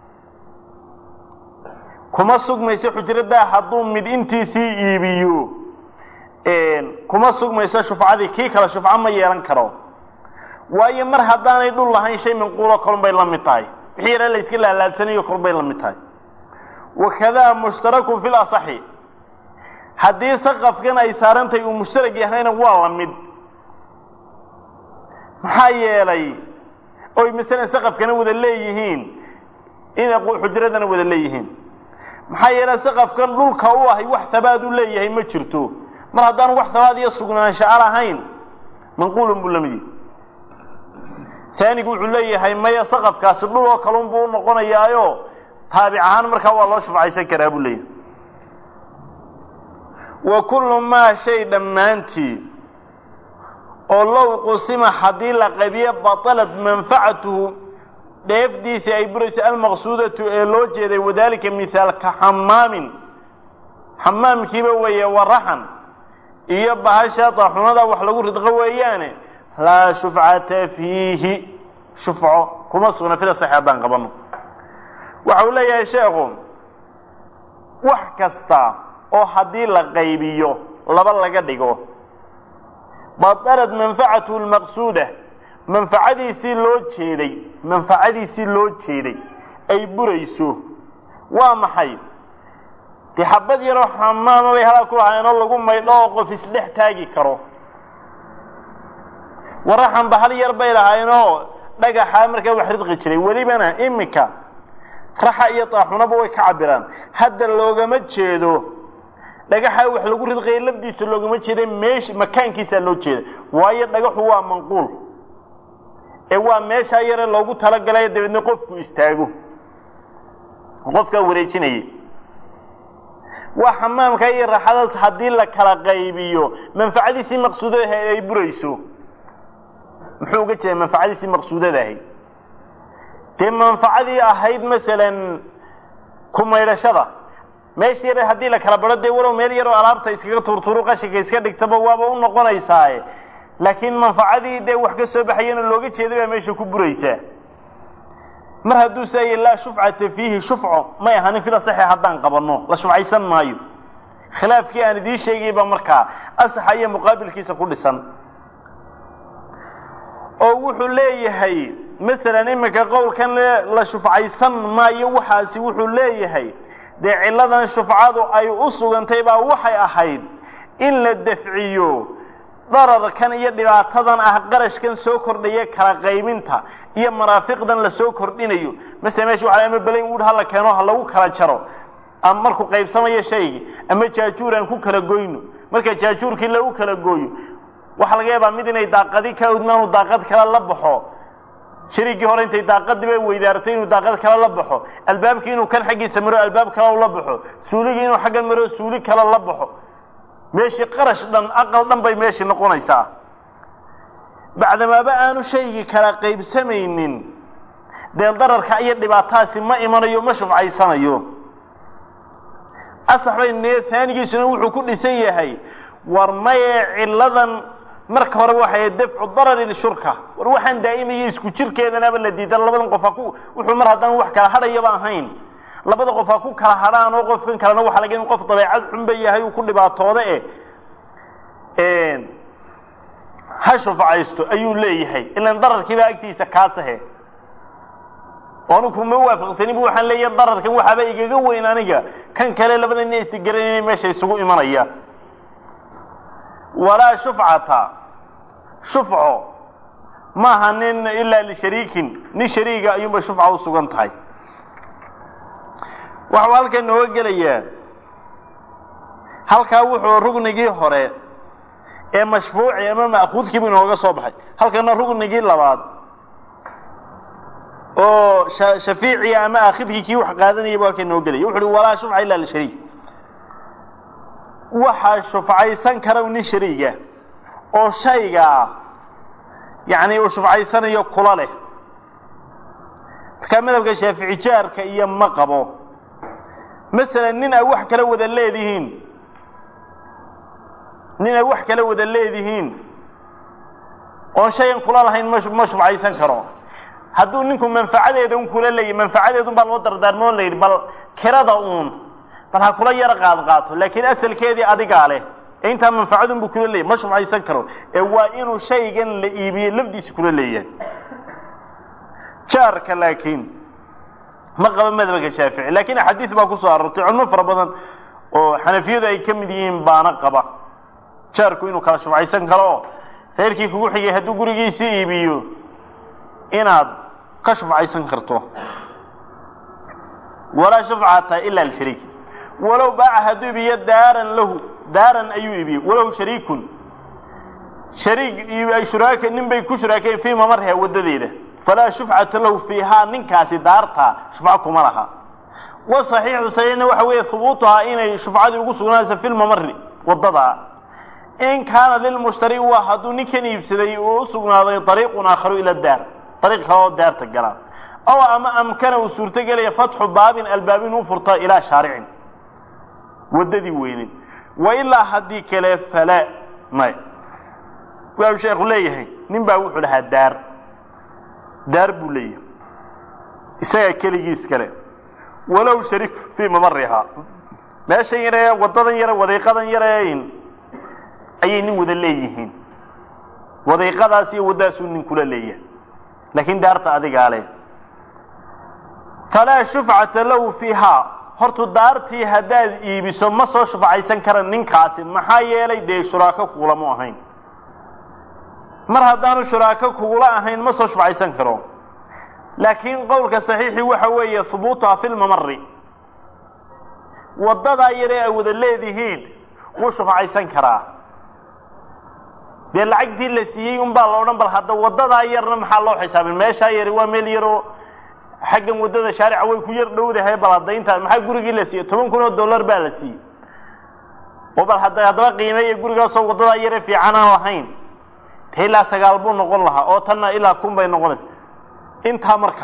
kuma sugmayso xujraddaa hadduu mid intiisii iibiyo kuma sugmayso shufcadii kii kale shufco ma yeelan karo waayo mar haddaanay dhul lahayn shay manquulo kolun bay la mid tahay wixii yara la iska laalaadsanayo kolun bay la mid tahay wakadaa mushtarakun fil asaxi haddii saqafkan ay saarantahay uu mushtarag yahayna waa la mid maxaa yeelay oy masalan saqafkana wada leeyihiin in xujradana wada leeyihiin maxaa yeelay saqafkan dhulka u ahay wax habaad u leeyahay ma jirto mar haddaan wax habaad iyo sugnaansha a lahayn manquulun buu la mid yahay taanigu wuxuu leeyahay maya saqafkaasi dhul oo kalun buu u noqonayaayo taabic ahaan markaa waa loo shufcaysan karaa buu leeyahay wa kullu maa shay dhammaantii oo low qusima haddii la qabiyo batalat manfacatuhu dheefdiisii ay burayso almaqsuudatu ee loo jeeday wadaalika mihaalka xamaamin xamaamkiiba weeye waraxan iyo bahasha daaxunada wax lagu ridqo weeyaane laa shufcata fiihi shufco kuma sugna fila saxi haddaan qabanno waxa uu leeyahay sheekhu wax kasta oo haddii la qaybiyo laba laga dhigo batalat manfacatuhu lmaqsuuda manfacadiisii loo jeeday manfacadiisii loo jeeday ay burayso waa maxay dee xabad yaroo xamaama bay halaa ku lahaayeenoo lagu maydho oo qof isdhex taagi karo waraxanba hal yar bay lahaayeenoo dhagaxaa markaa wax ridqi jiray welibana iminka raxa iyo daaxunaba way ka cabiraan hadda loogama jeedo dhagaxa wax lagu ridqaya lafdiisa loogama jeeda meesh makaankiisaa loo jeeda waayo dhagaxu waa manquul ee waa meeshaa yare loogu talagalay dabeedna qofku istaago qofkaa wareejinaya waa xamaamka iyo raxadaas haddii la kala qaybiyo manfacadiisii maqsuudadaha ay burayso muxuu uga jeeda manfacadiisii maqsuudadahay dee manfacadii ahayd masalan ku maydhashada meesha yare haddii la kala baro dee walow meel yaroo alaabta iskaga tuurtuuru qashinka iska dhigtaba waaba u noqonaysaaye laakiin manfacadii dee wax ka soo baxayana looga jeeday baa meesha ku buraysaa mar hadduu saaya laa shufcata fiihi shufco may ahanin fila saxe haddaan qabanno la shufcaysan maayo khilaafkii aan idiin sheegay baa markaa asaxa iyo muqaabilkiisa ku dhisan oo wuxuu leeyahay masalan iminka qowlkan la shufcaysan maayo waxaasi wuxuu leeyahay dee cilladan shufcadu ay u sugantay baa waxay ahayd in la dafciyo dararkan iyo dhibaatadan ah qarashkan soo kordhaya kala qaybinta iyo maraafiqdan la soo kordhinayo masala meesha waxa ama belayn wuud ha la keeno ha lagu kala jaro ama markuu qaybsamayo shaygii ama jaajuur aan ku kala goyno marka jaajuurkii lagu kala gooyo waxaa laga yaabaa mid inay daaqadi ka udmaanu daaqad kale la baxo shariigii hore intay daaqadiiba weydaartay inuu daaqad kale la baxo albaabkii inuu kan xaggiisa maro albaab kale la baxo suuligii inuu xaggan maro suuli kale la baxo meeshii qarash dhan aqal dhan bay meeshii noqonaysaa bacdamaaba aanu shaygii kala qaybsamaynin dee dararka iyo dhibaataasi ma imanayo ma shufcaysanayo asax bay nee taanigiisuna wuxuu ku dhisan yahay war maye cilladan marka hore waxay dafcu darari lishurka war waxaan daa'imaya isku jirkeedanaba la diidan labadan qof ha ku wuxuu mar haddaan wax kala hadhayaba ahayn labada qof ha ku kala hadhaan oo qofkan kalena waxa laga in qof dabeecad xunba yahay uu ku dhibaatooda eh ha shufcaysto ayuu leeyahay ilan dararkiibaa agtiisa kaasahe oonu kuma waafaqsanin bu waxaan leeyahay dararkan waxaaba igaga weyn aniga kan kale labada ina isi garanayna meesha isugu imanaya walaa shufcata shufco maaha nin ilaa lishariikin nin shariiga ayuunbay shufca u sugan tahay waxuu halkan nooga gelayaa halkaa wuxuu rugnigii hore ee mashfuuci ama ma'kuudkiibu inooga soo baxay halkana rugnigii labaad oo shafiiciya ama aakhidkii kii wax qaadanayay bu halkan inooga gelaya wuxu uhi walaa shufca ila lishariik waxaa shufcaysan kara nin shariiga oo shaygaa yacni uu shufcaysanayo kula leh markaa madhabka shaafici jaarka iyo ma qabo masalan nin ay wax kala wada leedihiin nin ay wax kala wada leedihiin oon shayan kula lahayn ma ma shufcaysan karo hadduu ninku manfacadeeda un kula leeyahy manfacadeedun baa loo dardaarmoo la yidhi bal kirada uun bal ha kula yaro qaad qaato laakiin asalkeedii adigaa leh ee intaa manfacadun buu kula leeyahy ma shufcaysan karo ee waa inuu shaygan la iibiye lafdiisa kula leeyahay jaarka laakiin ma qaba madhabka shaafici lakin axaadiis baa kusoo aroortay culmo fara badan oo xanafiyadu ay ka mid yihiin baana qaba jaarku inuu kala shufcaysan karo oo reerkii kugu xigay hadduu gurigiisii iibiyo inaad ka shufcaysan karto walaa shufcata ila lishariik walow baaca hadduu iibiyo daaran lahu daaran ayuu iibiyey walow shariikun shariik ay shuraaka nin bay ku shuraakeen fii mamarha wadadeeda falaa shufcata lahu fiihaa ninkaasi daartaa shufco kuma laha wa saxiixu saxiixna waxa weeye hubuutuhaa inay shufcadii ugu sugnaanayso fi lmamari wadada in kaana lilmushtari waa hadduu ninkan iibsaday uu u sugnaaday ariiqun aakharu ila daar ariiq kale oo daarta gala ow ama amkana uu suurtogelaya fatxu baabin albaab inuu furto ilaa shaaricin waddadii weyneed wa ilaa haddii kale fala may waa sheekhu leeyahay nin baa wuxuu lahaa daar daar buu leeyahay isagaa keligiis kale walow shariik fii mamarihaa meeshan yaree waddadan yare wadiiqadan yareeyn ayay nin wada leeyihiin wadiiqadaas iyo waddadaasuu nin kula leeyahay laakiin daarta adigaa leh falaa shufcata lahu fiihaa hortu daartii haddaad iibiso ma soo shufcaysan kara ninkaasi maxaa yeelay dee shuraako kugulamu ahayn mar haddaanu shuraako kugula ahayn ma soo shufcaysan karo laakiin qowlka saxiixii waxa weeye hubuutuha fi lmamari waddadaa yaree ay wada leedihiin wuu shufcaysan karaa dee lacagtii la siiyey un baa la odhan bal hadda waddadaa yarna maxaa loo xisaabin meeshaa yari waa meel yaroo xaggan waddada shaarica way ku yar dhowdahay bal haddayntaa maxaa gurigii la siiyey toban kun oo dollar baa la siiyey oo bal hadda haddaba qiimeeya gurigaasoo waddadaa yare fiican aan lahayn te ilaa sagaal buu noqon lahaa oo tanna ilaa kun bay noqonaysa intaa markaa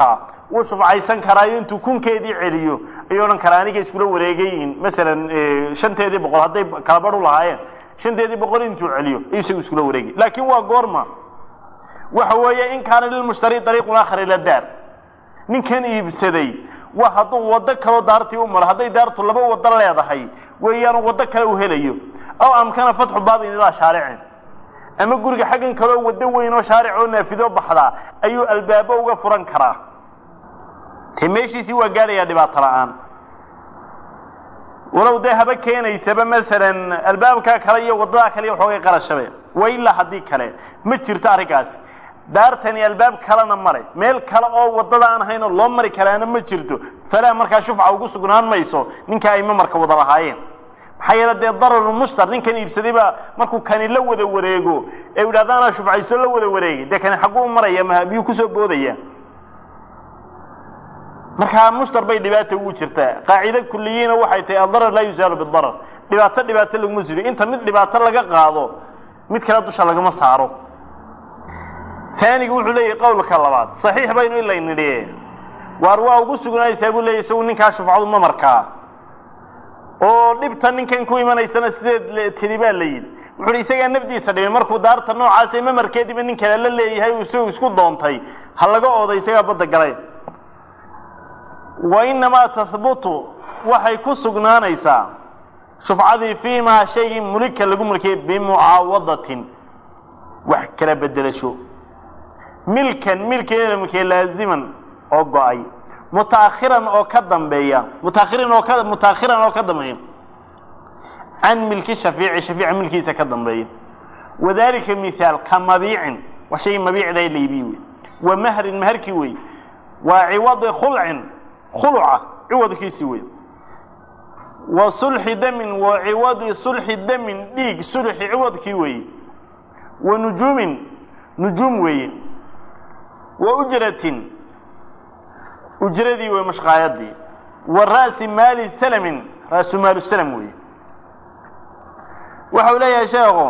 wuu shufcaysan karaayo intuu kunkeedii celiyo ayuu odhan karaa aniga iskula wareegayiin masalan shanteedii boqol hadday kala badh u lahaayeen shanteedii boqol intuu celiyo ayuu isagu iskula wareegay laakiin waa goorma waxa weeye in kaana lilmushtari dariiqun aakhar ila daar ninkan iibsaday wa hadduu waddo kaloo daartii u maro hadday daartu laba waddo leedahay weeyaanu waddo kale u helayo aw amkana fatxu baabin ilaa shaaricin ama guriga xaggan kaloo waddo weyn oo shaaric oo naafido baxdaa ayuu albaabo uga furan karaa te meeshiisii waa gaadhayaa dhibaato la-aan walow dee haba keenaysaba masalan albaabkaa kale iyo waddadaa kale iyo waxoogay qarashabe wa ilaa haddii kale ma jirto arrinkaasi daartani albaab kalena male meel kale oo waddada aan ahaynoo loo mari karaana ma jirto falaa markaa shufca ugu sugnaan mayso ninka ay mamarka wada lahaayeen maxaa yeele dee dararulmushtar ninkan iibsaday baa markuu kani la wada wareego ee u yidhahda anaa shufcaysto la wada wareegay dee kani xagguu maraya ma miyuu kusoo boodaya markaa mushtar bay dhibaata ugu jirtaa qaacide kuliyiina waxay tahay addarar laa yuzaalu bidarar dhibaato dhibaato laguma siro inta mid dhibaato laga qaado mid kale dusha lagama saaro taaniga wuxuu leeyahay qowlka labaad saxiix baynu ilay nidhi waar waa ugu sugnaaysaa buu leeyahy isagu ninkaa shufcadu ma markaa oo dhibta ninkan ku imanaysana sideed tidhi baa la yidhi wuxu uhi isagaa nafdiisa dhibin markuu daarta noocaasa mamarkeediiba nin kale la leeyahay uu isagu isku doontay ha laga ooday isagaa badda galay wa inamaa tahbutu waxay ku sugnaanaysaa shufcadii fii maa shaygii mulika lagu mulkiyay bimucaawadatin wax kala bedelasho milkan milkii la mulkiyay laaziman oo go-ay mutaakhiran oo ka dambeeya mutaakhirin oo ka mutaakhiran oo ka dambeeya can milki shafiici shafiica milkiisa ka dambeeya wadalika mithaal ka mabiicin waa shaygii mabiicda la iibiye wey wa mahrin maharkii wey waa ciwadi khulcin khuluca ciwadkiisii wey wa sulxi damin wa ciwadi sulxi damin dhiig sulxi ciwadkii weeye wa nujuumin nujuum weeye wa ujratin ujradii wey mashqaayadii wa ra'si maali salamin ra'su maalu salam weeye waxau leeyahay sheekhu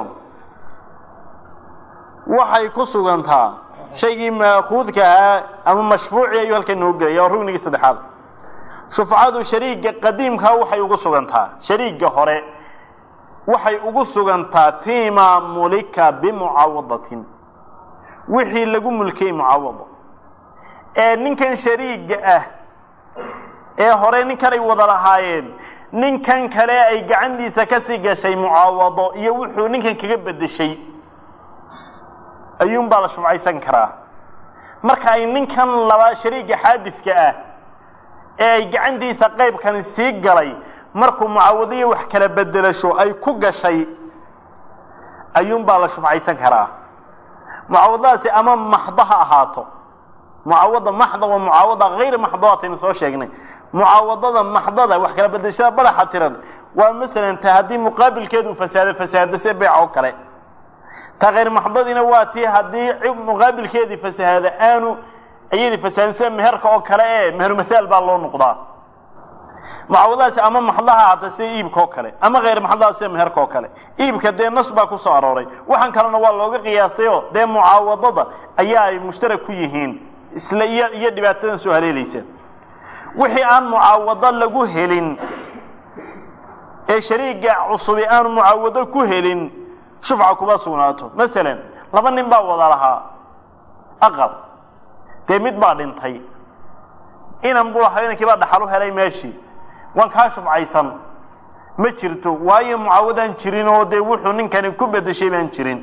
waxay ku sugantaa shaygii maakuudka ahaa ama mashfuuci ayuu halkan noo gelaya waa rugnigii saddexaad shufcadu shariiga qadiimkaa waxay ugu sugantaa shariiga hore waxay ugu sugantaa fii maa mulika bimucaawadatin wixii lagu mulkiyey mucaawado ee ninkan shariiga ah ee hore ninkanay wada lahaayeen ninkan kale ay gacantiisa kasii gashay mucaawado iyo wuxuu ninkan kaga bedeshay ayuunbaa la shufcaysan karaa marka ay ninkan laba shariiga xaadidka ah ee ay gacantiisa qaybkani sii galay markuu mucaawadiyo wax kala bedelasho ay ku gashay ayuunbaa la shufcaysan karaa mucaawadadaasi ama maxdo ha ahaato mucaawada maxda waa mucaawada hayr maxdoataynu soo sheegnay mucaawadada maxdada wax kala bedelashada badaxa tiran waa masalan ta haddii muqaabilkeedu fasaado fasaado se beec oo kale ta hayr maxdadiina waa tii haddii muqaabilkeedii fasahaada aanu iyadii fasaadin sida meherka oo kale ee mehermathaal baa loo noqdaa mucaawadaasi ama maxdaha ahaata sida iibka oo kale ama hayr maxdaha sida meherka oo kale iibka dee nas baa ku soo arooray waxaan kalena waa looga qiyaastayoo dee mucaawadada ayaa ay mushtarak ku yihiin isla iyo iyo dhibaatadan soo haleelaysa wixii aan mucaawado lagu helin ee shariiga cusubi aanu mucaawado ku helin shufca kuma sugnaato masalan laba nin baa wada lahaa aqal dee mid baa dhintay inan buu lahaa inankii baa dhaxal u helay meeshii waan kaa shufcaysan ma jirto waayo mucaawadaan jirin oo dee wuxuu ninkani ku bedeshay baan jirin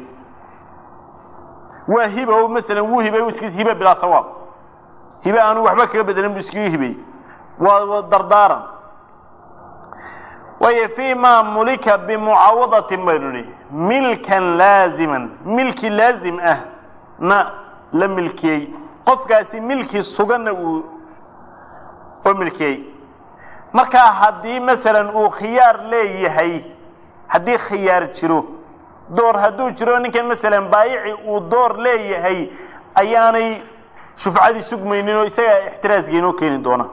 waa hiba o masalan wuu hibay iskis hibe bilaa tawaab hibe aanu waxba kaga bedelin bu iskaga hibay waa dardaaran waayo fii ma mulika bimucaawadatin baynu nihi milkan laaziman milki laazim ah na la milkiyey qofkaasi milki suganna uu oo milkiyey markaa haddii masalan uu khiyaar leeyahay haddii khiyaar jiro door hadduu jiro ninkan masalan baayici uu door leeyahay ayaanay shufcadii sugmaynin oo isagaa ixtiraasga inoo keeni doona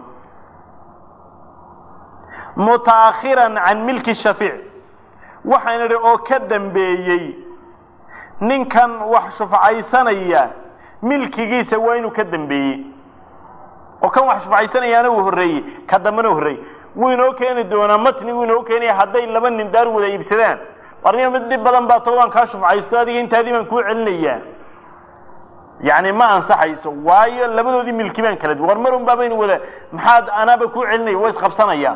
mutaakhiran can milki shafiic waxaan idhi oo ka dambeeyey ninkan wax shufcaysanaya milkigiisa waa inuu ka dambeeyey oo kan wax shufcaysanayaana uu horreeyey ka dambena horreeyey wuu inoo keeni doonaa matni wuu inoo keenaya hadday laba nin daar wada iibsadaan warniga mid dhib badan baa too waan kaa shufcaysto adiga intaadii baan kuu celinayaa yacni ma ansaxayso waayo labadoodii milki baan kala duwan war marun baabaynu wada maxaad anaaba kuu celinaya waa isqabsanayaan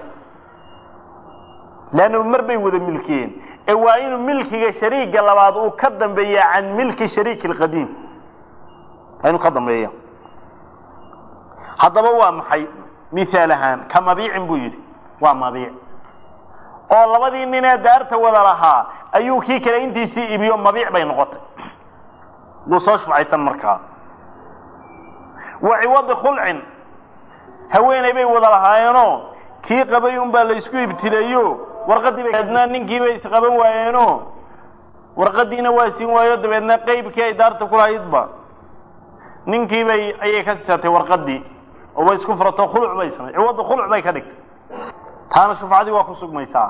leanna mar bay wada milkiyeen ee waa inuu milkiga shariiga labaad uu ka dambeeya can milki shariiki alqadiim waa inuu ka dambeeya haddaba waa maxay mihaal ahaan ka mabiicin buu yidhi waa mabiic oo labadii ninee daarta wada lahaa ayuu kii kale intiisii ibiyo mabiic bay noqotay wuu soo shufcaysan markaa wa ciwadi khulcin haweeney bay wada lahaayeenoo kii qabay unbaa la isku ibtileeyo warqaddii dabeedna ninkii bay isqaban waayeenoo warqaddiina waa siin waayo dabeedna qeybkii ay daarta ku lahaydba ninkii bay ayay ka siisatay warqaddii oo way isku furato khuluc bay samay ciwadi khuluc bay ka dhigtay taana shufcadii waa ku sugmaysaa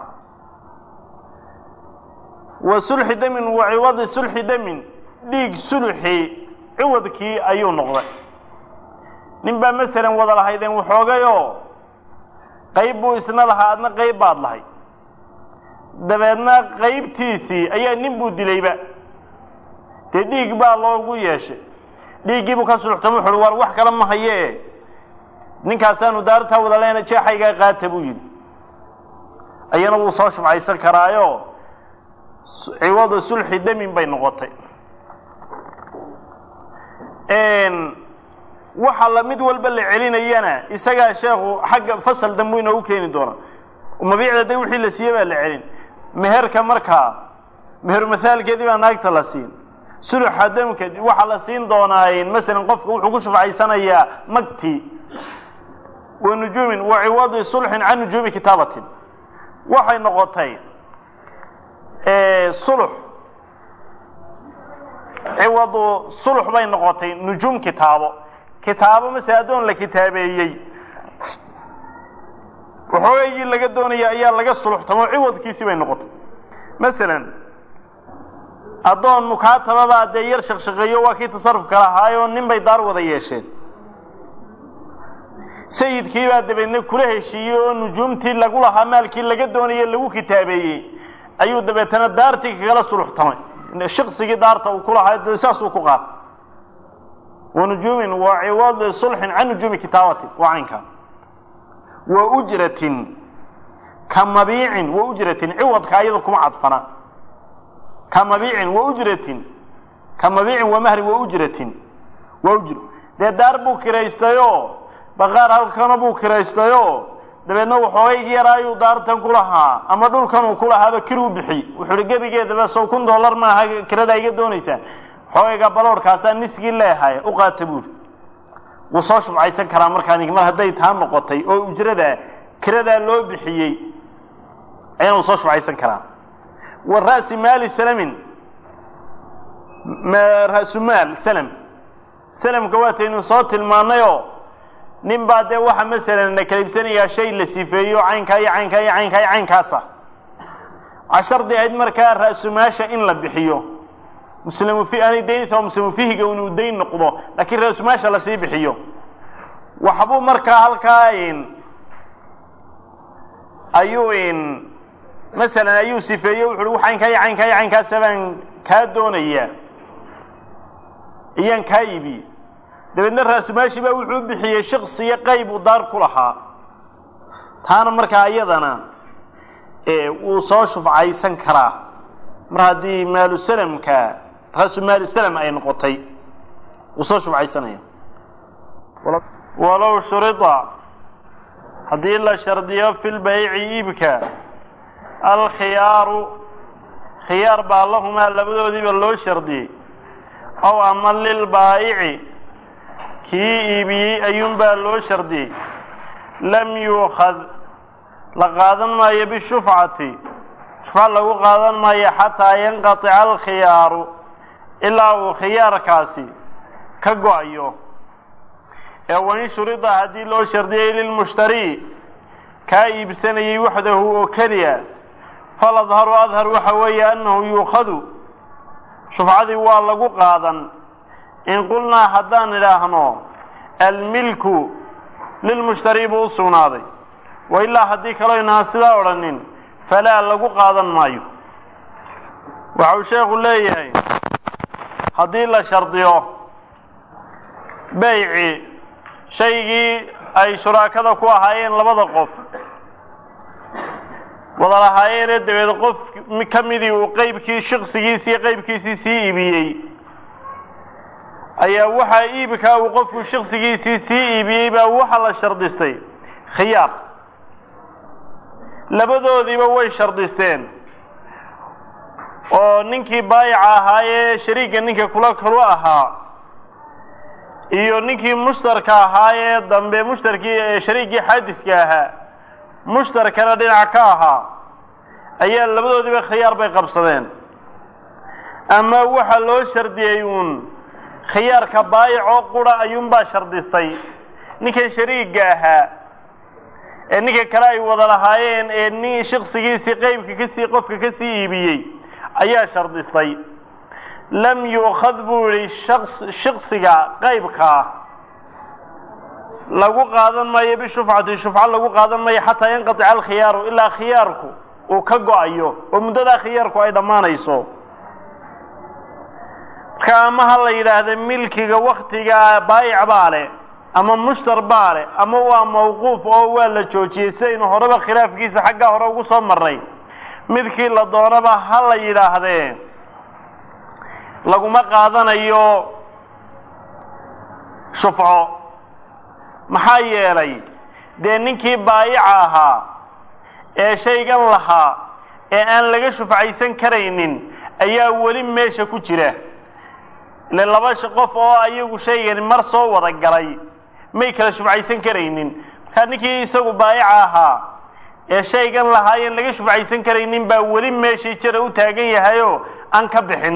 wa sulxi damin wa ciwadi sulxi damin dhiig suluxii ciwadkii ayuu noqday nin baa masalan wada lahaydeen waxoogayoo qayb buu isna lahaa adna qayb baad lahay dabeedna qaybtiisii ayaa nin buu dilayba dee dhiig baa loogu yeeshay dhiiggiibuu ka suluxtama wuxu uhi war wax kale ma hayee ninkaasaanu daartaa wada leena jeexaygaa qaata buu yidhi ayana wuu soo shufcaysan karaayo ciwada sulxi damin bay noqotay waxa la mid walba la celinayana isagaa sheekhu xagga fasal dambu inoogu keeni doona mabiicda de wixii la siiyey baa la celin meherka markaa meheru mahaalkeedii baa naagta la siin suluxa damka waxaa la siin doonaa masalan qofka wuxuu ku shufcaysanayaa magti wa nujuumin wa ciwadi sulxin can nujuumi kitaabatin waxay noqotay sulux ciwadu sulux bay noqotay nujuum kitaabo kitaabo masele addoon la kitaabeeyey waxoogaygii laga doonaya ayaa laga suluxtamo ciwadkiisii bay noqotay masalan addoon mukaatababaa dee yar shaqshaqeeyo waa kii tasarufka lahaayoo nin bay daar wada yeesheen sayidkii baa dabeedna kula heshiiyey oo nujuumtii lagu lahaa maalkii laga doonayey lagu kitaabeeyey ayuu dabeetana daartii kagala suluxtamay shiqsigii daarta uu ku lahaa saasuu ku qaatay wa nujuumin wa ciwadi sulxin can nujuumi kitaabatin waa caynkaa wa ujratin ka mabiicin wa ujratin ciwadka ayada kuma cadfana ka mabiicin wa ujratin ka mabiicin wa mahrin wa ujratin wa ujr dee daar buu kiraystayoo baqaar halkana buu kiraystayoo dabeedna waxoogaygii yaraa ayuu daartan ku lahaa ama dhulkan uu ku lahaaba kiruu bixiy wuxuu hi gebigeedaba sow kun dollar maaha kiradaa iga doonaysaa xoogayga baloorhkaasaa nisgii leehay u qaata buuri wuu soo shubcaysan karaa markaa nink mar hadday taa noqotay oo ujrada kiradaa loo bixiyey ayana wuu soo shubcaysan karaa wa ra'si maali salamin ra'sumaal salam salamka waataynu soo tilmaannayoo nin baa dee waxa masalan la kala iibsanayaa shay la sifeeyo caynkaa iyo caynkaa iyo caynkaa iyo caynkaasa waxaa shardi ahayd markaa ra'sumaasha in la bixiyo muslimu fi aanay daynaysa waa muslimu fihiga inuu dayn noqdo laakiin ra'sumaasha lasii bixiyo waxbuu markaa halkaa ayuu masalan ayuu sifeeyo wuxu uhi caynkaa iyo caynkaa iyo caynkaasa baan kaa doonayaa iyaan kaa iibiye dabeedna raasumaashii baa wuxuu bixiyey shiksiyo qayb uu daar ku lahaa taana markaa iyadana wuu soo shufcaysan karaa mar haddii maalu salamka raasu maali salam ay noqotay wuu soo shufcaysanaya walow shurida haddii la shardiyo fi lbayci iibka alkhiyaaru khiyaar baa lahumaa labadoodiiba loo shardiyey ow ama lilbaa'ici kii iibiyey ayuunbaa loo shardiyey lam yuukhad la qaadan maayo bishufcati shufca lagu qaadan maayo xataa yanqatica alkhiyaaru ilaa uu khiyaarkaasi ka go-ayo ee wain shurida haddii loo shardiyey lilmushtarii kaa iibsanayey waxdahu oo keliya faladharu adhar waxa weeye annahu yuukhadu shufcadii waa lagu qaadan in qulnaa haddaan idhaahno almilku lilmushtari buu u sugnaaday wa ilaa haddii kaloo inaan sidaa odhanin falaa lagu qaadan maayo waxa uu sheekhu leeyahay haddii la shardiyo beyci shaygii ay shuraakada ku ahaayeen labada qof wada lahaayeenee dabeed qof ka midii uu qeybkii shiksigiisii qeybkiisii sii iibiyey ayaa waxaa iibkaa uu qofku shiksigiisii sii iibiyey baa waxa la shardistay khiyaar labadoodiiba way shardisteen oo ninkii baayica ahaayee shariigga ninka kula kalu ahaa iyo ninkii mushtarka ahaayee dambe mushtarkii shariiggii xaadidka ahaa mushtarkana dhinac ka ahaa ayaa labadoodiiba khiyaar bay qabsadeen ama waxaa loo shardiyey uun khiyaarka baayicoo qura ayuunbaa shardistay ninkan shariigga ahaa ee ninka kale ay wada lahaayeen ee nin shiksigiisii qeybka kasii qofka kasii iibiyey ayaa shardistay lam yu'khad buu yihi shaks shiksiga qaybkaa lagu qaadan maayo bishufcati shufco lagu qaadan maayo xataa yanqatica alkhiyaaru ilaa khiyaarku uu ka go-ayo oo muddadaa khiyaarku ay dhammaanayso marka ama ha la yidhaahda milkiga waktiga baayic baa leh ama mushtar baa leh ama waa mawquuf oo waa la joojiyey sidaynu horeba khilaafkiisa xaggaa hore ugu soo marnay midkii la doonaba ha la yidhaahdee laguma qaadanayo shufco maxaa yeelay dee ninkii baayica ahaa ee shaygan lahaa ee aan laga shufcaysan karaynin ayaa weli meesha ku jira ile laba qof oo ayagu shaygan mar soo wada galay may kala shufcaysan karaynin markaa ninkii isagu baayica ahaa ee shaygan lahaayeen laga shufcaysan karaynin baa weli meeshii jira u taagan yahayoo aan ka bixin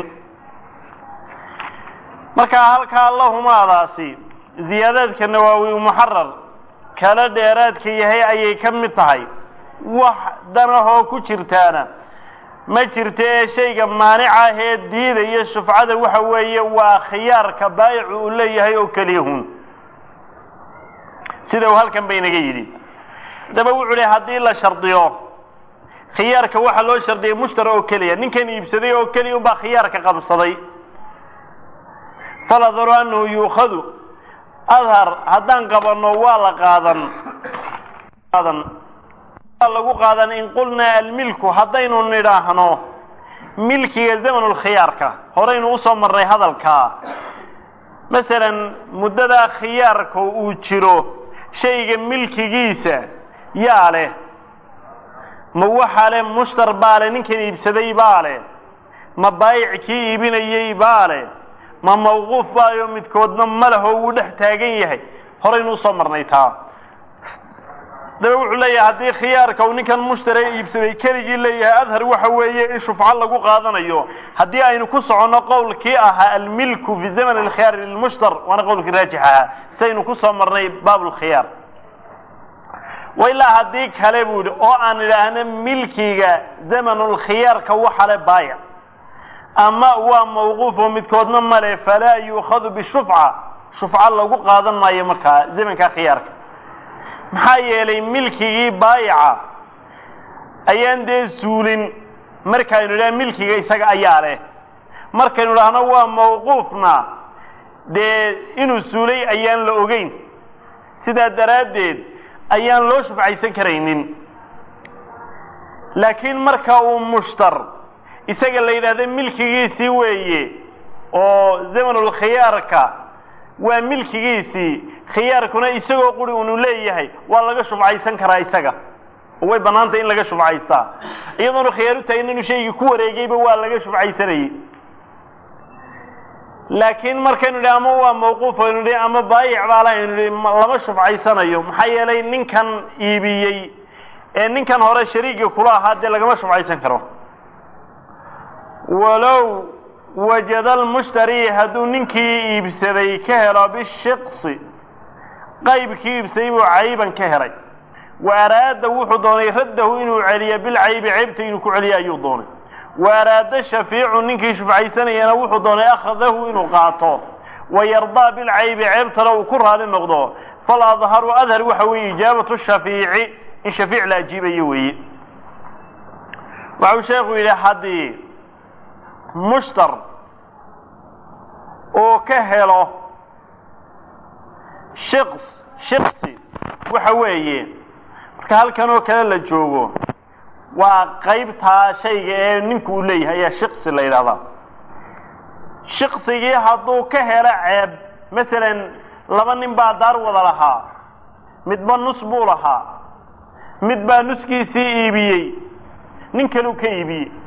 markaa halkaa lahumaadaasi ziyaadaadka nawaawi muxarar kala dheeraadka yahay ayay ka mid tahay wax danahoo ku jirtaana ma jirta ee shayga maanicah ee diidaya shufcada waxa weeye waa khiyaarka baayicu uu leeyahay oo keliyahun sida uu halkan bay inaga yidhi haddaba wuxuu lehy haddii la shardiyo khiyaarka waxaa loo shardiyay mushtara oo keliya ninkan iibsaday oo keliya unbaa khiyaarka qabsaday faladharu annahu yuukhadu adhar haddaan qabanno waa la qaadan qaadan waa lagu qaadan in qulnaa almilku haddaynu nidhaahno milkiga zamanulkhiyaarka horaynu usoo marnay hadalkaa masalan muddadaa khiyaarka uu jiro shayga milkigiisa yaa leh ma waxaa leh mushtar baa leh ninkan iibsaday baa leh ma baayic kii iibinayey baa leh ma mawquuf baayo midkoodna ma leh oo wuu dhex taagan yahay horaynu usoo marnay taa daba wuxuu leeyahay haddii khiyaarka uu ninkan mushtare iibsaday keligii leeyahay adhar waxa weeye in shufco lagu qaadanayo haddii aynu ku soconno qowlkii ahaa almilku fi zaman alkhiyaari lilmushtar waana qowlkii raajix ahaa sidaynu kusoo marnay baab lkhiyaar wa ilaa haddii kale buu yihi oo aan idhaahno milkiga zamanulkhiyaarka waxa le baayic ama waa mawquuf oo midkoodna male falaa yuukhadu bishufca shufca lagu qaadan maayo markaa zamanka khiyaarka maxaa yeelay milkigii baayica ayaan dee suulin markaynu idhaha milkiga isaga ayaa leh markaynu idhaahno waa mawquufna dee inuu suulay ayaan la ogeyn sidaa daraaddeed ayaan loo shufcaysan karaynin laakiin marka uu mushtar isaga la yidhahda milkigiisii weeye oo zamanulkhiyaarka waa milkigiisii khiyaarkuna isagoo quri unu leeyahay waa laga shufcaysan karaa isaga oo way bannaantay in laga shufcaystaa iyadoonu khiyaar u taagin inuu shaygii ku wareegayba waa laga shufcaysanayey laakiin markaynu idhi ama waa mawquuf aynu idhi ama baayic baala aynu idhi lama shufcaysanayo maxaa yeelay ninkan iibiyey ee ninkan hore shariiga kula ahaa dee lagama shufcaysan karo walow wajada almushtari hadduu ninkii iibsaday ka helo bishiksi qaybkii iibsaday buu cayban ka helay wa araada wuxuu doonay raddahu inuu celiyo bilcaybi ceybta inuu ku celiyo ayuu doonay wa araada shafiicu ninkii shufcaysanayana wuxuu doonay akhadahu inuu qaato wayardaa bilcaybi ceebtana uu ku raali noqdo fal adharu adhar waxa weeye ijaabatu shafiici in shafiic la ajiibayo weeye waxau sheekhu yidhi haddii mushtar uu ka helo shiqs shiqsi waxa weeye marka halkan oo kale la joogo waa qaybtaa shayga ee ninku uu leeyahay ayaa shiqsi la yidhahdaa shiqsigii hadduu ka helo ceeb masalan laba nin baa daar wada lahaa midba nus buu lahaa mid baa nuskiisii iibiyey nin kaleu ka iibiyey